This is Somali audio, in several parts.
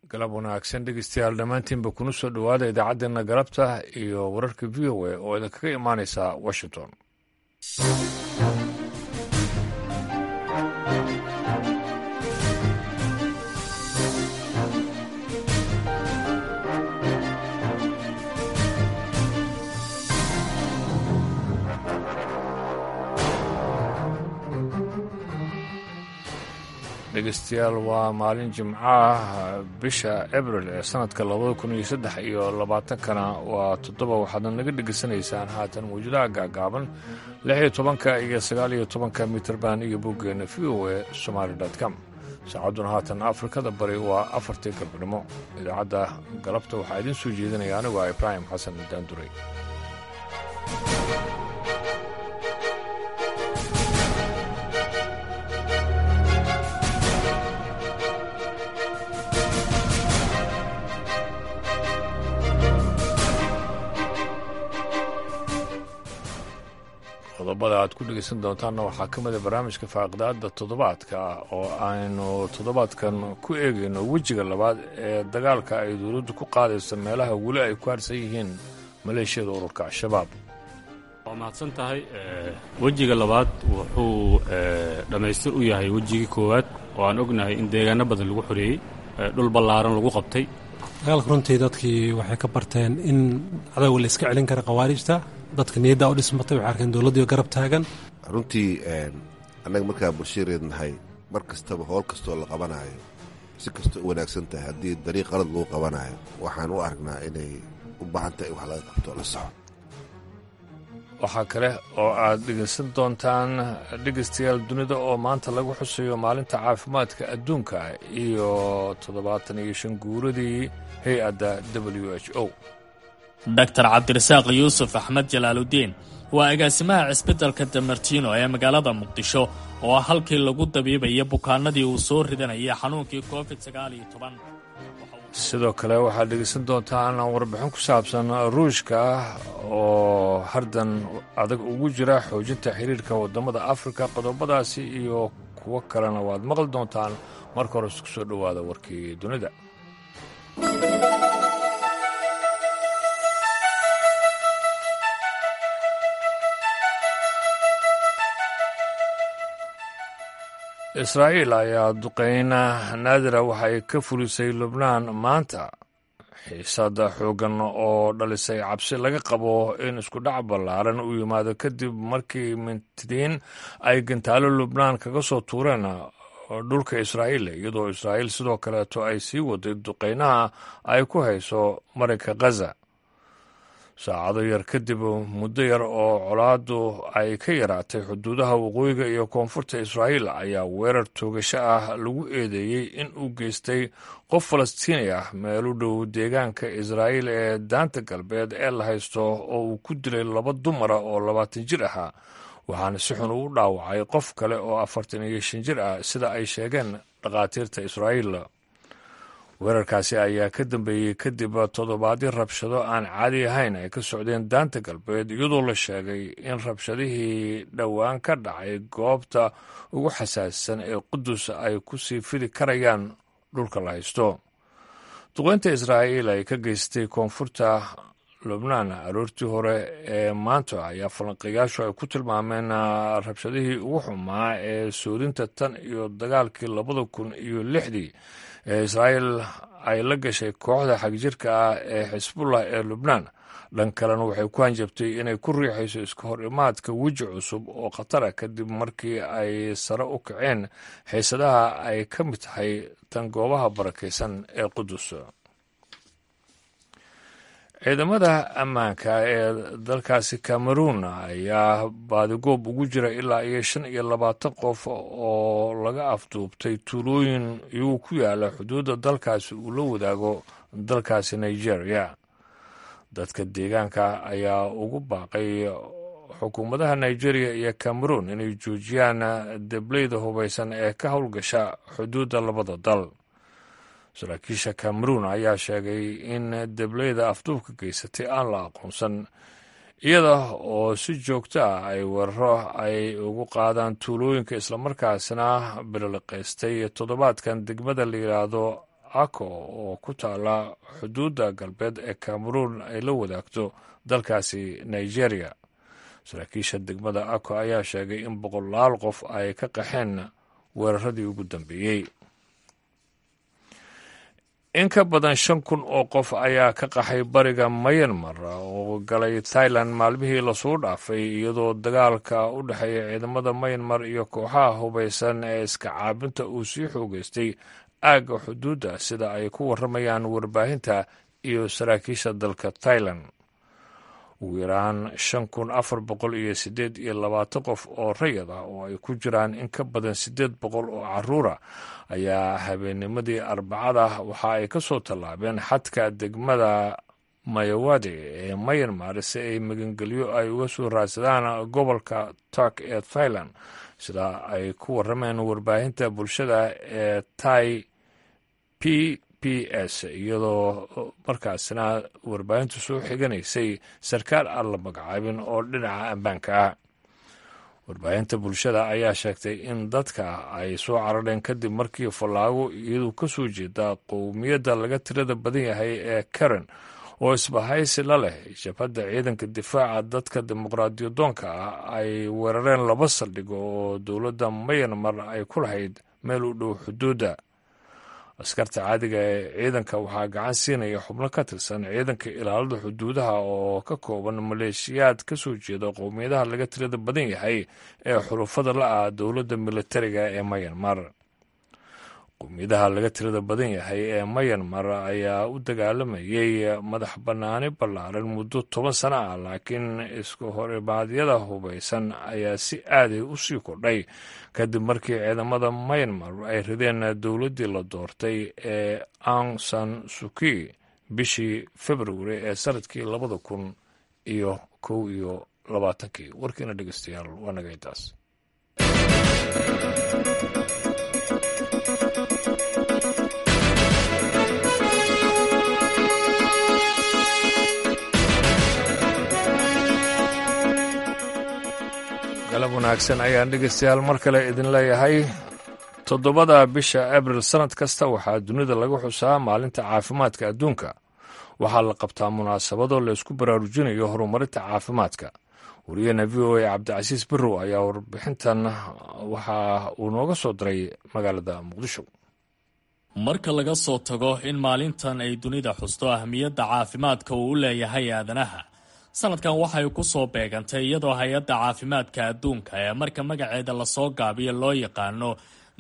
galab wanaagsan dhegeystayaal dhammaantiinba kuna soo dhowaada idaacaddeenna galabta iyo wararka v o a oo idinkaga imaanaysa washington dhegeystayaal waa maalin jimco ah bisha abril ee sanadka labada kun iyo saddex iyo labaatankana waa toddoba waxaadna naga dhegeysanaysaan haatan mawjadaha gaagaaban lix iyo tobanka iyo sagaal iyo tobanka mitrban iyo boggeena v o a somaali com saacadduna haatan afrikada bari waa afartii galbnimo idaacadda galabta waxaa idiin soo jeedinaya anigu ah ibraahim xasan daanduray qodobada aad ku dhegeysan doontaanna waxaa ka mida barnaamijka faaqidaada toddobaadka ah oo aynu toddobaadkan ku eegayno wejiga labaad ee dagaalka ay dowladdu ku qaadayso meelaha weli ay ku harsan yihiin maleeshiyada ururka al-shabaab waa mahadsan tahay wejiga labaad wuxuu dhammaystir u yahay wejigii koowaad oo aan ognahay in deegaano badan lagu xoreeyey dhul ballaaran lagu qabtay dagaalka runtii dadkii waxay ka barteen in cadowga la iska celin kara khawaarijta dadka niyaddaa u dhismatay waxay arkeen dowladdiio garab taagan runtii annaga markaa bulshareed nahay mar kastaba howl kastoo la qabanaayo si kastoo u wanaagsan tahay haddii dariiq qalad lagu qabanaayo waxaan u aragnaa inay u baahan tahay in wax laga qabto la soco waxaa kale oo aad dhegeysan doontaan dhegeystayaal dunida oo maanta lagu xusayo maalinta caafimaadka adduunka iyo toddobaatan iyo shan guuradii hay-adda w h o doctor cabdirasaaq yuusuf axmed jalaaludiin waa agaasimaha cisbitalka damartiino ee magaalada muqdisho oo ah halkii lagu dabiibaya bukaanadii uu soo ridanayay xanuunkii covid sagaaliyo toban sidoo kale waxaad dhegeysan doontaan warbixin ku saabsan ruushka oo hardan adag ugu jira xoojinta xiriirka waddamada afrika qodobadaasi iyo kuwo kalena waad maqli doontaan marka hore isku soo dhowaada warkii dunida israa'iil ayaa duqeyna naadira waxay ka fulisay lubnaan maanta xiisada xooggan oo dhalisay cabsi laga qabo in iskudhac ballaaran uu yimaado kadib markii mintidiin ay gantaalo lubnaan kaga soo tuureen dhulka israa'iil iyadoo israa'iil sidoo kaleeto ay sii waday duqeynaha ay ku hayso marinka khaza saacado yar kadib muddo yar oo colaaddu ay ka yaraatay xuduudaha waqooyiga iyo koonfurta israa'iil ayaa weerar toogasho ah lagu eedeeyey in uu geystay qof falastiini ah meel u dhow deegaanka israa'iil ee daanta galbeed ee la haysto oo uu ku dilay laba dumara oo labaatan jir ahaa waxaana si xun uu dhaawacay qof kale oo afartan iyo shan jir ah sida ay sheegeen dhakhaatiirta israa'iil weerarkaasi ayaa ka dambeeyey kadib toddobaadyo rabshado aan caadi ahayn ay ka socdeen daanta galbeed iyadoo la sheegay in rabshadihii dhowaan ka dhacay goobta ugu xasaasisan ee qudus ay ku sii fidi karayaan dhulka la haysto duqeynta israa'iil ay ka geystay koonfurta lubnaan aroortii hore ee maanta ayaa falanqayaashu ay ku tilmaameen rabshadihii ugu xumaa ee soodinta tan iyo dagaalkii labada kun iyo lixdii ee israa'iil ay la gashay kooxda xagjirka ah ee xisbullah ee lubnaan dhan kalena waxay ku hanjabtay inay ku riixayso iska hor imaadka weji cusub oo khatara kadib markii ay sare u kaceen xiisadaha ay ka mid tahay tan goobaha barakaysan ee qudus ciidamada ammaanka ee dalkaasi cameroon ayaa baadigoob ugu jira ilaa iyo shan iyo labaatan qof oo laga afduubtay tuulooyin iyagoo ku yaala xuduudda dalkaasi uu la wadaago dalkaasi nigeria dadka deegaanka ayaa ugu baaqay xukuumadaha nigeria iyo cameroon inay joojiyaan debleyda hubaysan ee ka howlgasha xuduudda labada dal saraakiisha cameroon ayaa sheegay in debleyda afduubka geysatay aan la aqoonsan iyada oo si joogto ah ay weeraro ay ugu qaadaan tuulooyinka islamarkaasna bililiqaystay toddobaadkan degmada la yidhaahdo ako oo ku taala xuduudda galbeed ee cameroon ay la wadaagto dalkaasi nigeria saraakiisha degmada ako ayaa sheegay in boqolaal qof ay ka qaxeen weeraradii ugu dambeeyey in ka badan shan kun oo qof ayaa ka qaxay bariga mayanmar oo galay thailand maalmihii lasoo dhaafay iyadoo dagaalka u dhexeeya ciidamada mayanmar iyo kooxaha hubaysan ee iska caabinta uu sii xoogeystay aagga xuduudda sida ay ku warramayaan warbaahinta iyo saraakiisha dalka thailand ugu yaraan shan kun afar boqol iyo siddeed iyo labaatan qof oo rayad ah oo ay ku jiraan in ka badan siddeed boqol oo caruura ayaa habeennimadii arbacada waxa ay ka soo tallaabeen xadka degmada mayawade ee mayanmar si ay magangelyo ay uga soo raadsadaan gobolka turk ee thailand sida ay ku warrameen warbaahinta bulshada ee tai p p s iyadoo markaasna warbaahintu soo xiganaysay sarkaal aan la magacaabin oo dhinaca ammaanka ah warbaahinta bulshada ayaa sheegtay in dadka ay soo carareen kadib markii fallaago iyadu ka soo jeeda qowmiyadda laga tirada badan yahay ee karen oo isbahaysi la leh jabhadda ciidanka difaaca dadka dimuqraadiyadoonka ah ay weerareen laba saldhigo oo dowladda mayanmar ay ku lahayd meel u dhow xuduudda askarta caadiga ee ciidanka waxaa gacan siinaya xubno ka tirsan ciidanka ilaalada xuduudaha oo ka kooban maleeshiyaad ka soo jeeda qowmiyadaha laga tirada badan yahay ee xurufada la-ah dowladda militariga ee mayanmar qowmiyadaha laga tirada badan yahay ee mayanmar ayaa u dagaalamayay madax bannaani ballaaran muddo toban sano ah laakiin isku horimaadyada hubaysan ayaa si aaday u sii kordhay kadib markii ciidamada mayanmar ay rideen dowladdii la doortay ee ang san suki bishii februari ee sanadkii labada kun iyo kow iyo labaatankii warkiina dhegeystayaal waa naga intaas galab wanaagsan ayaan dhegeystayaal mar kale idin leeyahay toddobada bisha abril sannad kasta waxaa dunida laga xusaa maalinta caafimaadka adduunka waxaa la qabtaa munaasabado laysku baraarujinayo horumarinta caafimaadka wariyahena v o a cabdicasiis birow ayaa warbixintan waxa uu nooga soo diray magaalada muqdisho marka laga soo tago in maalintan ay dunida xusto ahmiyadda caafimaadka uu u leeyahay aadanaha sanadkan waxay ku soo beegantay iyadoo hay-adda caafimaadka adduunka ee marka magaceeda lasoo gaabiyo loo yaqaano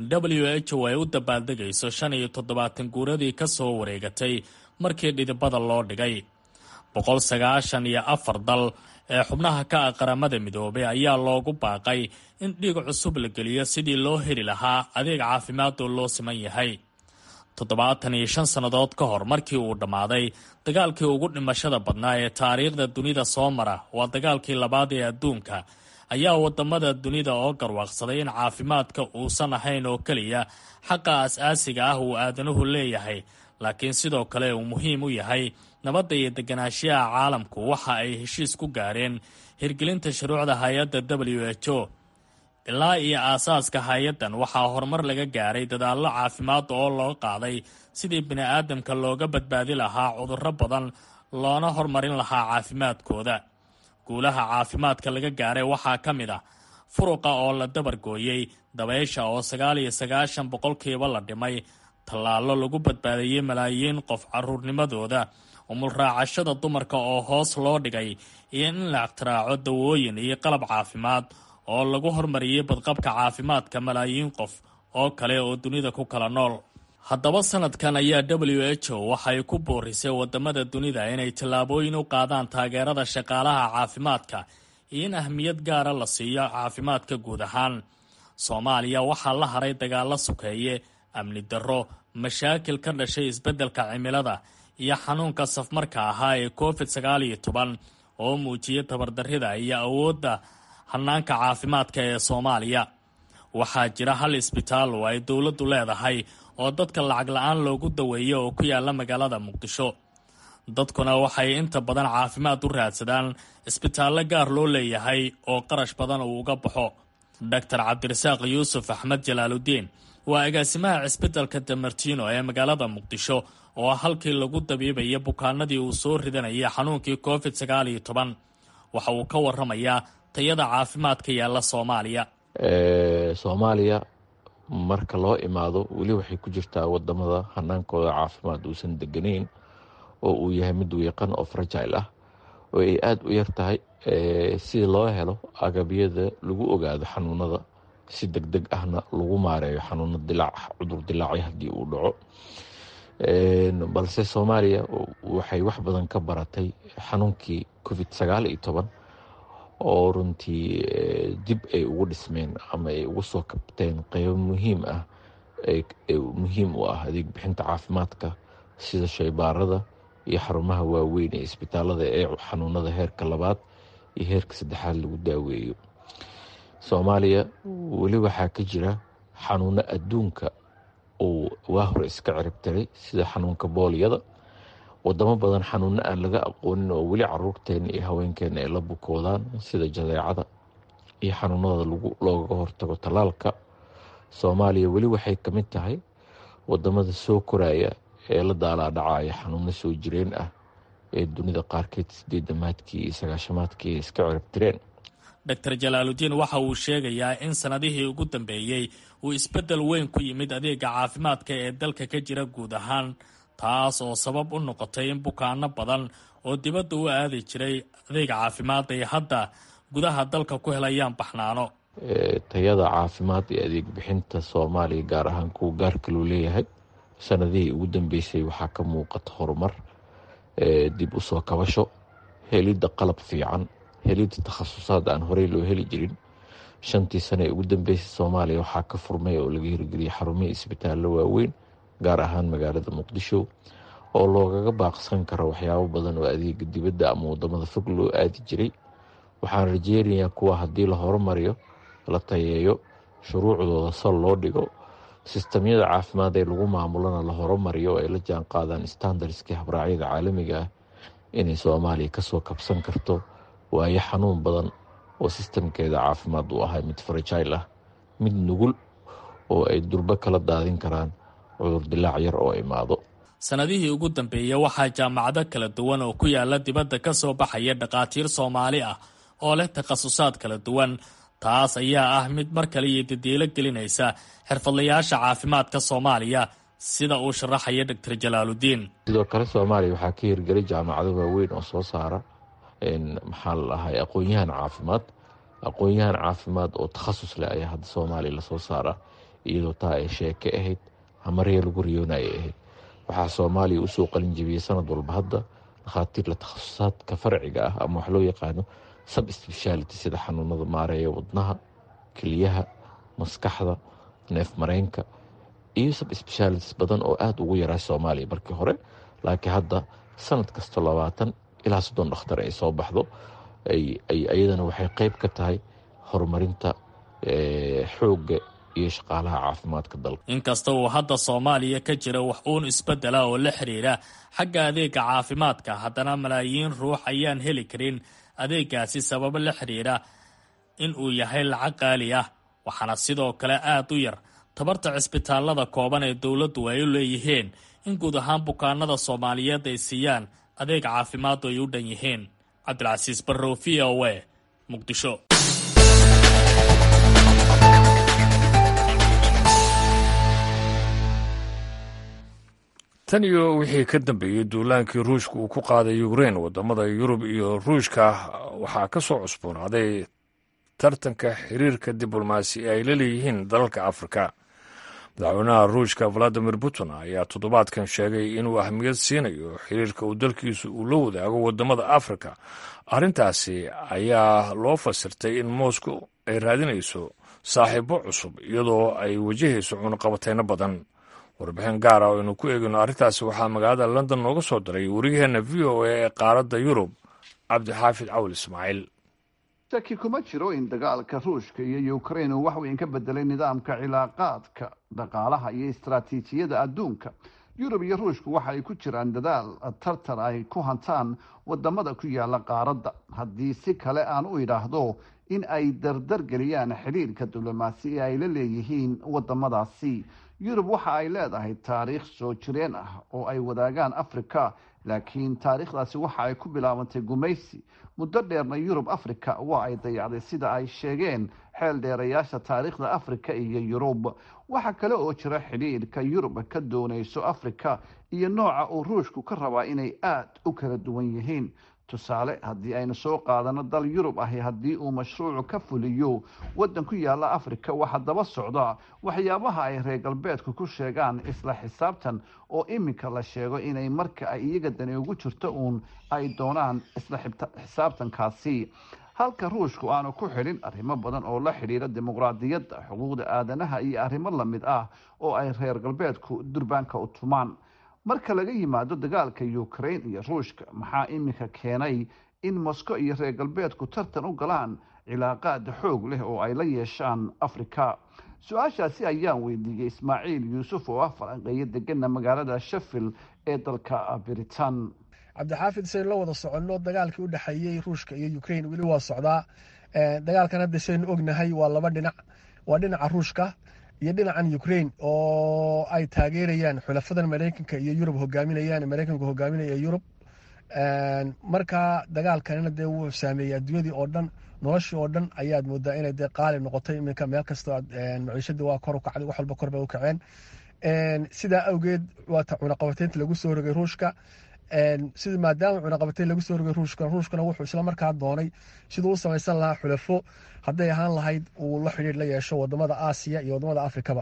w h o ay u dabaaldegayso shan iyo toddobaatan guuradii ka soo wareegatay markii dhidibada loo dhigay boqol sagaashan iyo afar dal ee xubnaha ka ah qaramada midoobay ayaa loogu baaqay in dhiig cusub la geliyo sidii loo heli lahaa adeeg caafimaad oo loo siman yahay toddobaatan iyo shan sannadood ka hor markii uu dhammaaday dagaalkii ugu dhimashada badnaa ee taariikhda dunida soo mara waa dagaalkii labaad ee adduunka ayaa wadamada dunida oo garwaaqsaday in caafimaadka uusan ahayn oo keliya xaqa as-aasiga ah uu aadanuhu leeyahay laakiin sidoo kale uu muhiim u yahay nabadda iyo deganaanshiyaha caalamku waxa ay heshiis ku gaareen hirgelinta shuruucda hay-adda w h o ilaa iyo aasaaska hay-addan waxaa horumar laga gaaray dadaallo caafimaad oo loo qaaday sidii bini-aadamka looga badbaadi lahaa cudurro badan loona hormarin lahaa caafimaadkooda guulaha caafimaadka laga gaaray waxaa ka mid ah furuqa oo la dabargooyey dabaysha oo sagaal iyo sagaashan boqolkiiba la dhimay tallaallo lagu badbaadiyey malaayiin qof caruurnimadooda umulraacashada dumarka oo hoos loo dhigay iyo in la ikhtiraaco dawooyin iyo qalab caafimaad oo lagu hormariyey badqabka caafimaadka malaayiin qof oo kale oo dunida ku kala nool haddaba sanadkan ayaa w h o waxay ku boorisay wadamada dunida inay tallaabooyin u qaadaan taageerada shaqaalaha caafimaadka iyo in ahmiyad gaara la siiyo caafimaadka guud ahaan soomaaliya waxaa la haray dagaalo sokeeye amni darro mashaakil ka dhashay isbeddelka cimilada iyo xanuunka safmarka ahaa ee covid sagaal iyo toban oo muujiyay tabardarrida iyo awoodda hanaanka caafimaadka ee soomaaliya waxaa jira hal isbitaal oo ay dowladdu leedahay oo dadka lacag la-aan loogu daweeyo oo ku yaala magaalada muqdisho dadkuna waxay inta badan caafimaad u raadsadaan isbitaallo gaar loo leeyahay oo qarash badan uu uga baxo doctor cabdirasaaq yuusuf axmed jalaaludiin waa agaasimaha cisbitalka damartino ee magaalada muqdisho oo ah halkii lagu dabiibaya bukaanadii uu soo ridanayay xanuunkii covid sagaal iyo toban waxa uu ka waramayaa tayada caafimaadka yaalla soomaaliya soomaaliya marka loo imaado weli waxay ku jirtaa wadamada hanaankooda caafimaad uusan deganayn oo uu yahay mid wiiqan oo fragile ah oo ay aada u yar tahay si loo helo agabyada lagu ogaado xanuunada si deg deg ahna lagu maareeyo xanuuno dilaac cudur dilaacyo haddii uu dhaco balse soomaaliya waxay wax badan ka baratay xanuunkii covid sagaal iyo toban oo runtii dib ay ugu dhismeen ama ay ugu soo kabteen qeybo muhiim ah muhiim u ah adeeg bixinta caafimaadka sida shaybaarada iyo xarumaha waaweyn ee isbitaalada ee xanuunada heerka labaad iyo heerka saddexaad lagu daaweeyo soomaaliya weli waxaa ka jira xanuuno adduunka uu waa hore iska ciribtiray sida xanuunka booliyada wadamo badan xanuuno aan laga aqoonin oo weli caruurteena iyo haweenkeena ay la bukoodaan sida jadeecada iyo xanuunada looga hortago tallaalka soomaaliya weli waxay ka mid tahay wadamada soo koraya ee la daalaadhacaya xanuuno soo jireen ah ee dunida qaarkeed sideedamaadkii iyo sagaashamaadkii ay iska ciribtireen doctor jalaaludiin waxa uu sheegayaa in sanadihii ugu dambeeyey uu isbeddel weyn ku yimid adeega caafimaadka ee dalka ka jira guud ahaan taas oo sabab u noqotay in bukaano badan oo dibadda u aadi jiray adeega caafimaad ay hadda gudaha dalka ku helayaan baxnaano tayada caafimaad ee adeeg bixinta soomaaliya gaar ahaan kuwa gaarka loo leeyahay sanadihii ugu dambeysay waxaa ka muuqata horumar dib u soo kabasho helidda qalab fiican helidda takhasusaad aan horey loo heli jirin shantii sane ee ugu dambeysay soomaaliya waxaa ka furmay oo laga hirgeliyay xarumihii isbitaallo waaweyn gaar ahaan magaalada muqdisho oo loogaga baaqsan karo waxyaabo badan oo adeega dibadda ama wadamada fog loo aadi jiray waxaan rajeynayaa kuwa haddii la horumariyo la tayeeyo shuruucdooda sal loo dhigo sistamyada caafimaad ee lagu maamulana la horumariyo oo ay la jaan qaadaan standardskii habraacyada caalamiga ah inay soomaaliya kasoo kabsan karto waayo xanuun badan oo sistamkeeda caafimaad u ahay mid fragile ah mid nugul oo ay durbo kala daadin karaan cudur dilaac yar oo imaado sanadihii ugu dambeeyey waxaa jaamacado kala duwan oo ku yaala dibadda ka soo baxaya dhakhaatiir soomaali ah oo leh takhasusaad kala duwan taas ayaa ah mid mar kale iyo dadiilo gelinaysa xirfadlayaasha caafimaadka soomaaliya sida uu sharaxaya doctor jalaaludiin sidoo kale soomaaliya waxaa ka hirgelay jaamacado waaweyn oo soo saara maxaa la dhahay aqoon-yahan caafimaad aqoon-yahan caafimaad oo takhasus leh ayaa hadda soomaaliya lasoo saara iyadoo taa ay sheeke ahayd hamarya lagu riyoonaya ahayd waxaa soomaaliya usoo qalin jebiyey sanad walba hadda dhakhaatiirla takhasusaadka farciga ah ama wax loo yaqaano sub speciality sida xanuunada maareeya wadnaha keliyaha maskaxda neef mareenka iyo sub specialities badan oo aada ugu yaraa soomaaliya markii hore laakiin hadda sanad kasta labaatan ilaa soddon dhakhtar ay soo baxdo iyadana waxay qeyb ka tahay horumarinta xoogga iyo shaqaalaha caafimaadka dalka inkasta uu hadda soomaaliya ka jira wax uun isbeddela oo la xiriira xagga adeega caafimaadka haddana malaayiin ruux ayaan heli karin adeegaasi sababo la xiriira in uu yahay lacag qaali ah waxaana sidoo kale aada u yar tabarta cisbitaalada kooban ee dowladdu ay u leeyihiin in guud ahaan bukaanada soomaaliyeed ay siiyaan adeeg caafimaadu ay u dhan yihiin cabdilcasiis barrow v o a muqdisho tan iyo wixii ka dambeeyey duulaankii ruushka uu ku qaaday ukrein wadamada yurub iyo ruushka waxaa ka soo cusboonaaday tartanka xiriirka diblomaasi ay la leeyihiin dalalka afrika madaxweynaha ruushka valadimir putin ayaa toddobaadkan sheegay inuu ahmiyad siinayo xiriirka uu dalkiisu uu la wadaago wadamada afrika arrintaasi ayaa loo fasirtay in moscow ay raadinayso saaxiibo cusub iyadoo ay wajahayso cunaqabateyno badan warbixin gaara oo aynu ku eegino arrintaasi waxaa magaalada london nooga soo diray wariyaheenna v o a ee qaaradda yurub cabdixaafid cawl ismaaciil shaki kuma jiro in dagaalka ruushka iyo ukrain uu wax weyn ka bedelay nidaamka cilaaqaadka dhaqaalaha iyo istaraatiijiyada adduunka yurub iyo ruushku waxa ay ku jiraan dadaal tartar ay ku hantaan wadamada ku yaala qaaradda haddii si kale aan u idhaahdo in ay dardar geliyaan xidhiirka diblomaasi ee ay la leeyihiin wadamadaasi yurub waxa ay leedahay taariikh soo jireen ah oo ay wadaagaan afrika laakiin taariikhdaasi waxa ay ku bilaabantay gumaysi muddo dheerna yurub afrika waa ay dayacday sida ay sheegeen xeel dheerayaasha taariikhda afrika iyo yurub waxaa kale oo jira xidhiirka yurub ka doonayso afrika iyo nooca uu ruushku ka rabaa inay aada u kala duwan yihiin tusaale haddii aynu soo qaadano dal yurub ahi haddii uu mashruucu ka fuliyo waddan ku yaala afrika waxaa daba socda waxyaabaha ay reer galbeedku ku sheegaan isla xisaabtan oo iminka la sheego inay marka ay iyaga dani ugu jirto uun ay doonaan isla xisaabtankaasi halka ruushku aanu ku xidhin arrimo badan oo la xidhiira dimuqraadiyadda xuquuqda aadanaha iyo arrimo lamid ah oo ay reer galbeedku durbaanka u tumaan marka laga yimaado dagaalka ukraine iyo ruushka maxaa iminka keenay in moscow iyo reer galbeedku tartan u galaan cilaaqaad xoog leh oo ay la yeeshaan afrika su-aashaasi ayaan weydiiyey ismaaciil yuusuf oo ah falanqeeyo degana magaalada sheffield ee dalka britain cabdixaafid saynu la wada soconno dagaalkii u dhexeeyey ruushka iyo ukraine weli waa socdaa dagaalkan hadda saynu ognahay waa laba dhinac waa dhinaca ruushka iyo dhinacan ukraine oo ay taageerayaan xulafadan mareykanka iyo yurub hogaaminayaan mareykanku hogaaminaya yurub marka dagaalkanina dee wuu saameeyey adduunyadii oo dhan noloshii oo dhan ayaad moodaa inay dee qaali noqotay iminka meel kastoo maciishadii waa kor u kacday wax walba kor bay u kaceen sidaa awgeed waata cunaqabateynta lagu soo rogay ruushka sida maadaama cunaqabateyn lagu soo rogay ruushka ruushkana wuxuu isla markaa doonay siduu u samaysan lahaa xulafo hadday ahaan lahayd uu la xidhiir la yeesho wadamada aasiya iyo wadamada afrikaba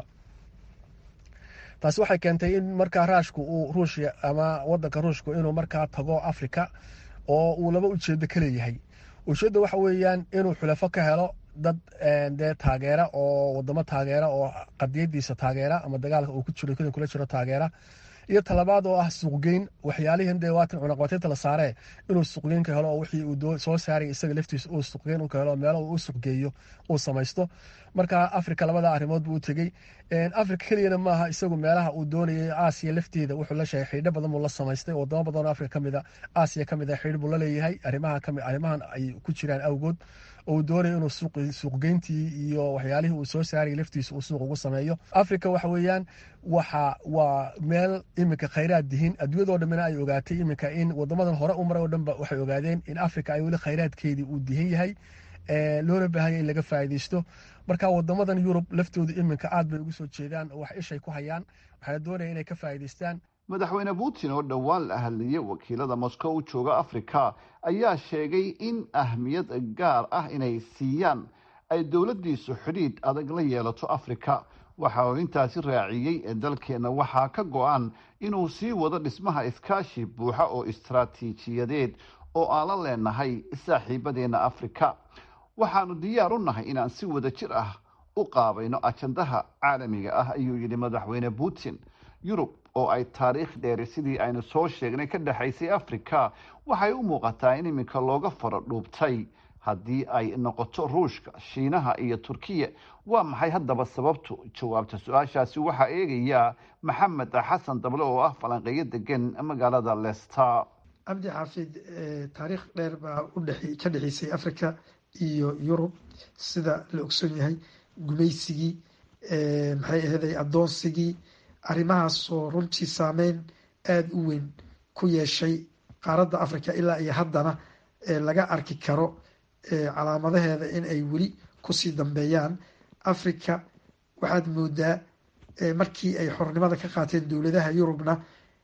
taasi waxay keentay in markaa raashku uu ruushya ama wadanka ruushku inuu markaa tago afrika oo uu laba ujeedo ka leeyahay ujeedda waxa weeyaan inuu xulafo ka helo dad dee taageera oo wadamo taageera oo qadiyadiisa taageera ama dagaalka uu ku jiro kadin kula jiro taageera iyo talabaad oo ah suuqgeyn waxyaalihin dee waatan cunaqabateynta la saaree inuu suuqgeyn ka helo oo wixii uu soo saaray isaga laftiisa uu suuqgeyn u ka helo meelo uu u suuqgeeyo uu samaysto marka afrika labada arrimood buu u tegey afrika keliyana maaha isagu meelaha uu doonayay aasiya lafteeda wuxuu la sheegay xidho badan buu la samaystay wadamo badan oo afrika kamid a aasiya kamid a xidh buu la leeyahay arrimaha kami arrimahan ay ku jiraan awgood oo uu doonaya inuu suuqgeyntii iyo waxyaalihii uu soo saarayay laftiisa uu suuq ugu sameeyo afrika waxa weeyaan waxa waa meel iminka khayraad dihin adduunyadoo dhammina ay ogaatay iminka in wadamadan hore u maray oo dhanba waxay ogaadeen in afrika ay weli khayraadkeedii uu dihin yahay loona baahanya in laga faa'iidaysto marka wadamadan yurub laftooda iminka aad bay ugu soo jeedaan oo wax ishay ku hayaan waxaana doonaya inay ka faa'iidaystaan madaxweyne putin oo dhowaan la hadlayay wakiilada moscow u jooga afrika ayaa sheegay in ahmiyad gaar ah inay siiyaan ay dowladdiisu xidhiidh adag la yeelato afrika waxa uu intaasi raaciyey dalkeenna waxaa ka go-an inuu sii wado dhismaha iskaashi buuxa oo istaraatiijiyadeed oo aan la leenahay saaxiibadeenna afrika waxaanu diyaar u nahay inaan si wada jir ah u qaabayno ajandaha caalamiga ah ayuu yidhi madaxweyne putin yurub oo ay taariikh dheeri sidii aynu soo sheegnay ka dhexaysay afrika waxay u muuqataa in iminka looga faro dhuubtay haddii ay noqoto ruushka shiinaha iyo turkiya waa maxay haddaba sababtu jawaabta su-aashaasi waxaa eegaya maxamed xasan dable oo ah falanqeeyo degan magaalada lester cabdi xaafid taariikh dheer baa ka dhexeysay africa iyo yurub sida la ogson yahay gumaysigii maxay aheeday addoonsigii arrimahaasoo runtii saameyn aada u weyn ku yeeshay qaaradda africa ilaa iyo haddana laga arki karo calaamadaheeda in ay weli kusii dambeeyaan africa waxaad moodaa markii ay xornimada ka qaateen dowladaha yurubna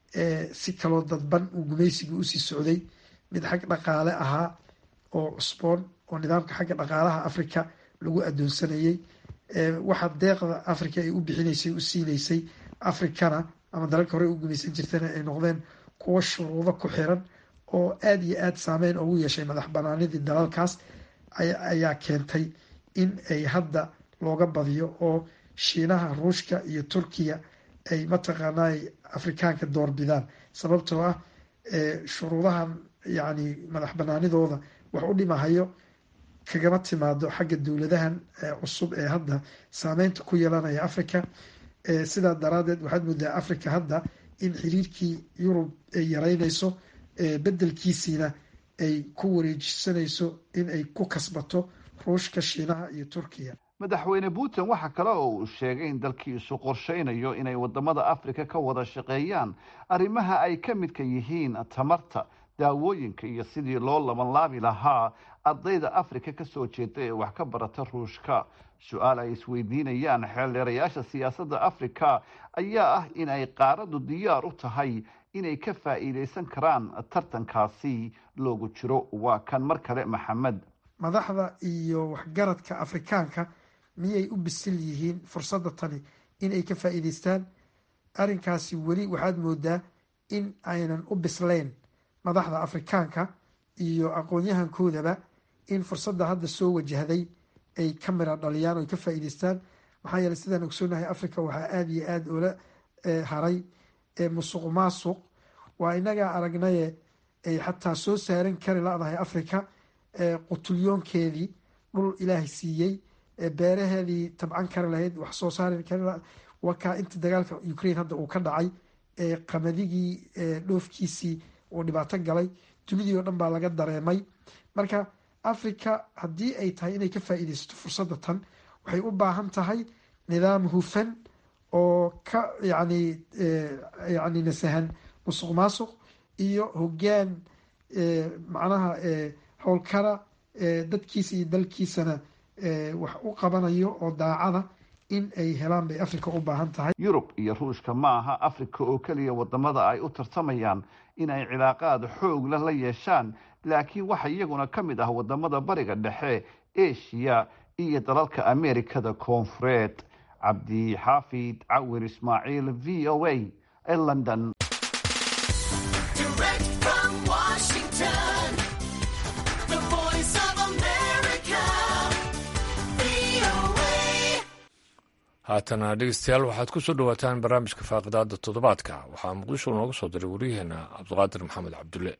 si kaloo dadban uu gumaysigii usii socday mid xag dhaqaale ahaa oo cusboon oo nidaamka xagga dhaqaalaha africa lagu adoonsanayay waxa deeqda africa ay u bixinaysay u siinaysay africana ama dalalka hore u gumaysan jirtana ay noqdeen kuwo shuruudo ku xiran oo aada iyo aada saameyn ugu yeeshay madax banaanidii dalalkaas ayaa keentay in ay hadda looga badiyo oo shiinaha ruushka iyo turkiya ay mataqaanaa afrikaanka doorbidaan sababtoo ah shuruudahan yacni madax banaanidooda wax u dhimahayo kagama timaado xagga dowladahan cusub ee hadda saameynta ku yeelanaya africa sidaa daraadeed waxaad moodaa africa hadda in xiriirkii yurub ay yareynayso bedelkiisiina ay ku wareejisanayso in ay ku kasbato ruushka shiinaha iyo turkiya madaxweyne putin waxaa kale oo uu sheegay in dalkiisu qorshaynayo inay wadamada afrika ka wada shaqeeyaan arrimaha ay ka midka yihiin tamarta daawooyinka iyo sidii loo labanlaabi lahaa ardayda afrika kasoo jeeda ee wax ka barata ruushka su-aal ay isweydiinayaan xeeldheerayaasha siyaasadda afrika ayaa ah in ay qaaradu diyaar u tahay inay ka faa'iidaysan karaan tartankaasi loogu jiro waa kan mar kale maxamed madaxda iyo waxgaradka afrikaanka miyay u bisil yihiin fursadda tani inay ka faa'iidaystaan arrinkaasi weli waxaad moodaa in aynan u bislayn madaxda afrikaanka iyo aqoon-yahankoodaba in fursadda hadda soo wajahday ay ka mira dhaliyaan o ay ka faa'iidaystaan maxaa yeeley sidaan ogsoonahay africa waxaa aada iyo aada ula haray musuq maasuq waa inagaa aragnaye ay xataa soo saaran kari la-dahay africa qutulyoonkeedii dhul ilaahay siiyey beeraheedii tabcan kari lahayd wax soo saari kari wakaa inta dagaalka ukraine hadda uu ka dhacay qamaddigii dhoofkiisii uu dhibaato galay dunidii oo dhan baa laga dareemay marka africa haddii ay tahay inay ka faa'iidaysato fursadda tan waxay u baahan tahay nidaam hufan oo ka yani yani nasahan musuq maasuq iyo hoggaan macnaha howlkara dadkiisa iyo dalkiisana wax u qabanayo oo daacada in ay helaan bay africa u baahan tahay yurub iyo ruushka ma aha africa oo keliya wadamada ay u tartamayaan in ay cilaaqaad xoogla la yeeshaan laakiin waxa iyaguna ka mid ah wadamada bariga dhexe asia iyo dalalka amerikada koonfureed cabdixaafid cawir ismaaciil v o a ee london haatana dhegeystayaal waxaad ku soo dhowaataan barnaamijka faaqidaada toddobaadka waxaa muqdisho nooga soo diray waryaheena cabdiqaadir maxamed cabdulle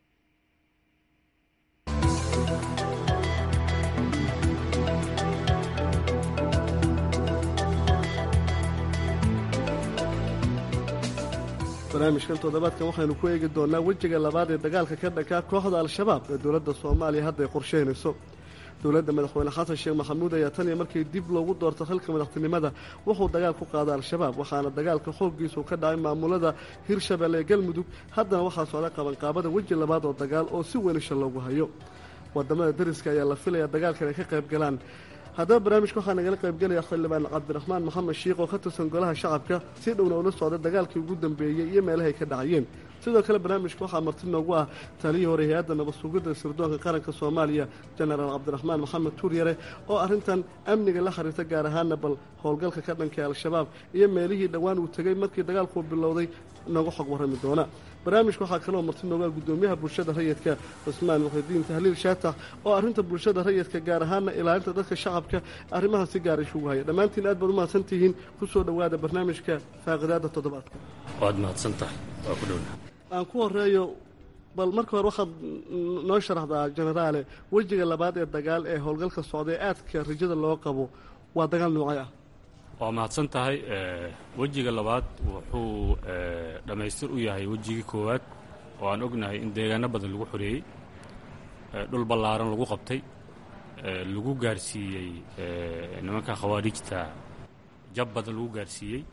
barnaamijkan toddobaadkan waxaynu ku eegi doonaa wejiga labaad ee dagaalka ka dhankaa kooxda al-shabaab ee dowladda soomaaliya hadda ay qorsheynayso dowladda madaxweyne xasan sheekh maxamuud ayaa tan iyo markii dib loogu doorto xilka madaxtinimada wuxuu dagaal ku qaaday al-shabaab waxaana dagaalka xooggiisu ka dhacay maamulada hirshabelle ee galmudug haddana waxaa socda qabanqaabada weji labaad oo dagaal oo si wenisha loogu hayo wadamada dariska ayaa la filaya dagaalkan ay ka qayb galaan haddaba barnaamijka waxaa nagala qaybgelaya xildhibaan cabdiraxmaan maxamed shiikh oo ka tirsan golaha shacabka si dhowna ula socday dagaalkii ugu dambeeyey iyo meelahay ka dhacayeen sidoo kale barnaamijka waxaa marti noogu ah taliyii hore hay-adda nabad sugidda sirdoonka qaranka soomaaliya jenaraal cabdiraxmaan maxamed tuuryare oo arrintan amniga la xiriirta gaar ahaana bal howlgalka ka dhanka al-shabaab iyo meelihii dhowaan uu tegey markii dagaalkuu bilowday nooga xog warrami doona barnaamijka waxaa kaloo marti noogaa guddoomiyaha bulshada rayidka cusmaan muxidiin tahliil shaatax oo arrinta bulshada rayidka gaar ahaana ilaalinta dadka shacabka arrimaha si gaara isugu haya dhammaantiin aad baad u mahadsan tihiin ku soo dhowaada barnaamijka faaqidaada toddobaadka waad mahadsan tahay waa ku dhowna aan ku horeeyo bal marka hore waxaad noo sharaxdaa jenaraale wejiga labaad ee dagaal ee howlgalka socda ee aadka rajada loo qabo waa dagaal noocay ah waa mahadsan tahay wejiga labaad wuxuu dhammaystir u yahay wejigii koowaad oo aan ognahay in deegaano badan lagu xoreeyey dhul ballaaran lagu qabtay lagu gaarsiiyey nimanka khawaarijta jab badan lagu gaarsiiyey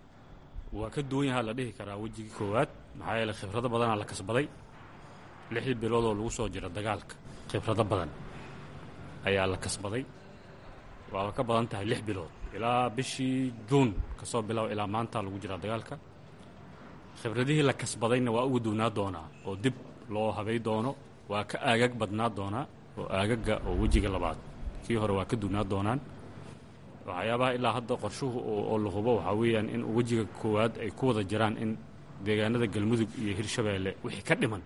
waa ka duwan yahaa la dhihi karaa wejigii koowaad maxaa yeeley khibrado badanaa la kasbaday lixdii bilood oo lagu soo jira dagaalka khibrado badan ayaa la kasbaday waaba ka badan tahay lix bilood ilaa bishii juun ka soo bilow ilaa maanta lagu jiraa dagaalka khibradihii la kasbadayna waa uga duwnaa doonaa oo dib loo habay doono waa ka aagag badnaa doonaa oo aagaga oo wejiga labaad kii hore waa ka duwnaa doonaan waxyaabaha ilaa hadda qorshuhu oo la hubo waxaa weeyaan in wejiga koowaad ay ku wada jiraan in deegaanada galmudug iyo hirshabeelle wixii ka dhiman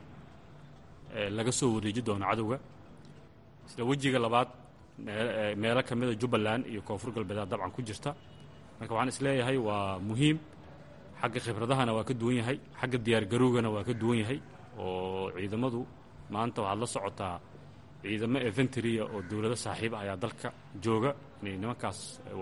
laga soo wareeji doono cadowga sida wejiga labaad meelo ka mida jubbaland iyo koonfur galbeedaa dabcan ku jirta marka waxaan isleeyahay waa muhiim xagga khibradahana waa ka duwan yahay xagga diyaargarowgana waa ka duwan yahay oo ciidamadu maanta waxaad la socotaa ciidamo eventria oo dowlado saaxiib ah ayaa dalka jooga inay nimankaas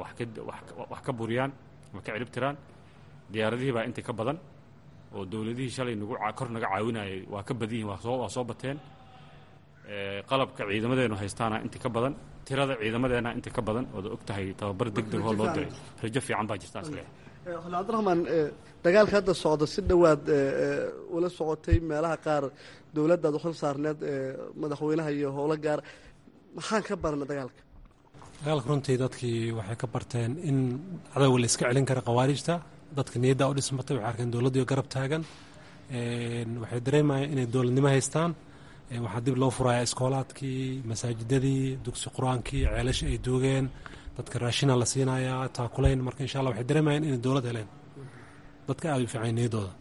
wax ka buriyaan ama ka ciribtiraan diyaaradihii baa inta ka badan oo dowladihii shalay nagu kor naga caawinayay waa ka badan yihin waa soo bateen qalabka ciidamadeenu haystaana inta ka badan tirada ciidamadeena inta ka badan ood og tahay tababar degdeg oo loo diray rajo fiican baa jirta asle xuln cabdiraxmaan dagaalka hadda socda si dhowaad ula socotay meelaha qaar dowladdaad uxil saarneed madaxweynaha iyo howlo gaar maxaan ka barna dagaalka dagaalka runtii dadkii waxay ka barteen in cadowga la iska celin kara khawaarijta dadka niyadda u dhismatay waxay arkeen dowladdiio garab taagan waxay dareemayeen inay dowladnimo haystaan waxaa dib loo furayaa iskoolaadkii masaajidadii dugsi qur-aankii ceelasha ay duugeen dadka raashina la siinayaa taakulayn marka insha allah waxay dareemayeen inay dowlad heleen dadka aada u fiican niyaddooda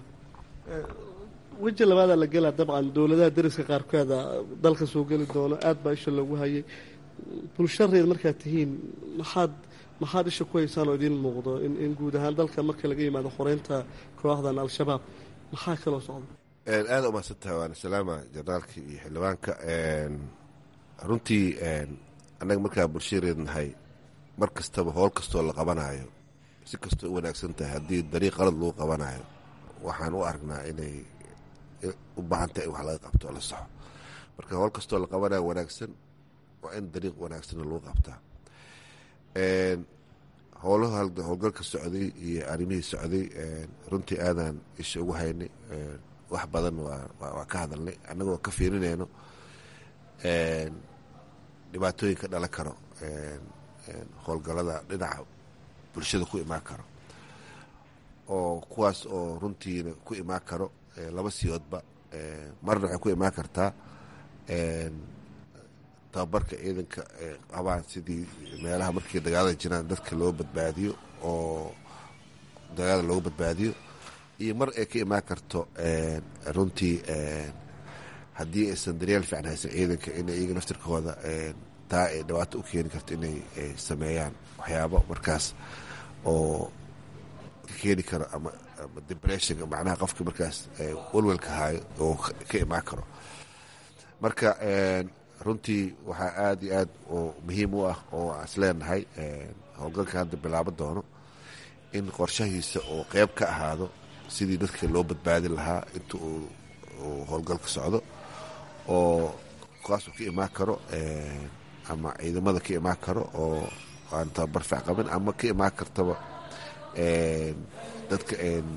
weji labaadaa la gelaa dabcan dowladaha dariska qaarkeeda dalka soo geli doono aad baa isha loogu hayay bulshareed markaad tihiin maxaad maxaad isha ku haysaan oo idiin muuqdo in guud ahaan dalka marka laga yimaado xoreynta kooxdan al-shabaab maxaa kaloo socda aada umahadsantaha waana salaama jenaraalka iyo xildhibaanka runtii annaga markaa bulshareed nahay mar kastaba howl kastoo la qabanayo si kastoo u wanaagsan tahay haddii dariiq qalad lagu qabanayo waxaan u aragnaa inay u baahan tahay in wax laga qabto oo la saxo marka howl kastoo la qabanayo wanaagsan waa in dariiq wanaagsanna lagu qabtaa howlaha howlgalka socday iyo arrimihii socday runtii aadaan isha ugu haynay wax badan waa ka hadalnay annagoo ka fiirinayno dhibaatooyin ka dhalan karo howlgalada dhinaca bulshada ku imaan karo oo kuwaas oo runtiina ku imaan karo laba siyoodba marna waxay ku imaan kartaa tababarka ciidanka qabaan sidii meelaha markii dagaalada jiraan dadka loo badbaadiyo oo dagaalada loogu badbaadiyo iyo mar ay ka imaan karto runtii haddii aysan daryeel fiican haysan ciidanka in iyaga naftirkooda taa ay dhibaato u keeni karto inay sameeyaan waxyaabo markaas oo ka keeni karo ama depression macnaha qofka markaas walwalka haayo oo ka imaan karo marka runtii waxaa aada iyo aad oo muhiim u ah oo aan isleenahay howlgalka hadda bilaabo doono in qorshahiisa oo qeyb ka ahaado sidii dadka loo badbaadin lahaa inta uu howlgalka socdo oo kaasuu ka imaan karo ama ciidamada ka imaan karo oo aan tababar fiic qabin ama ka imaan kartaba dadka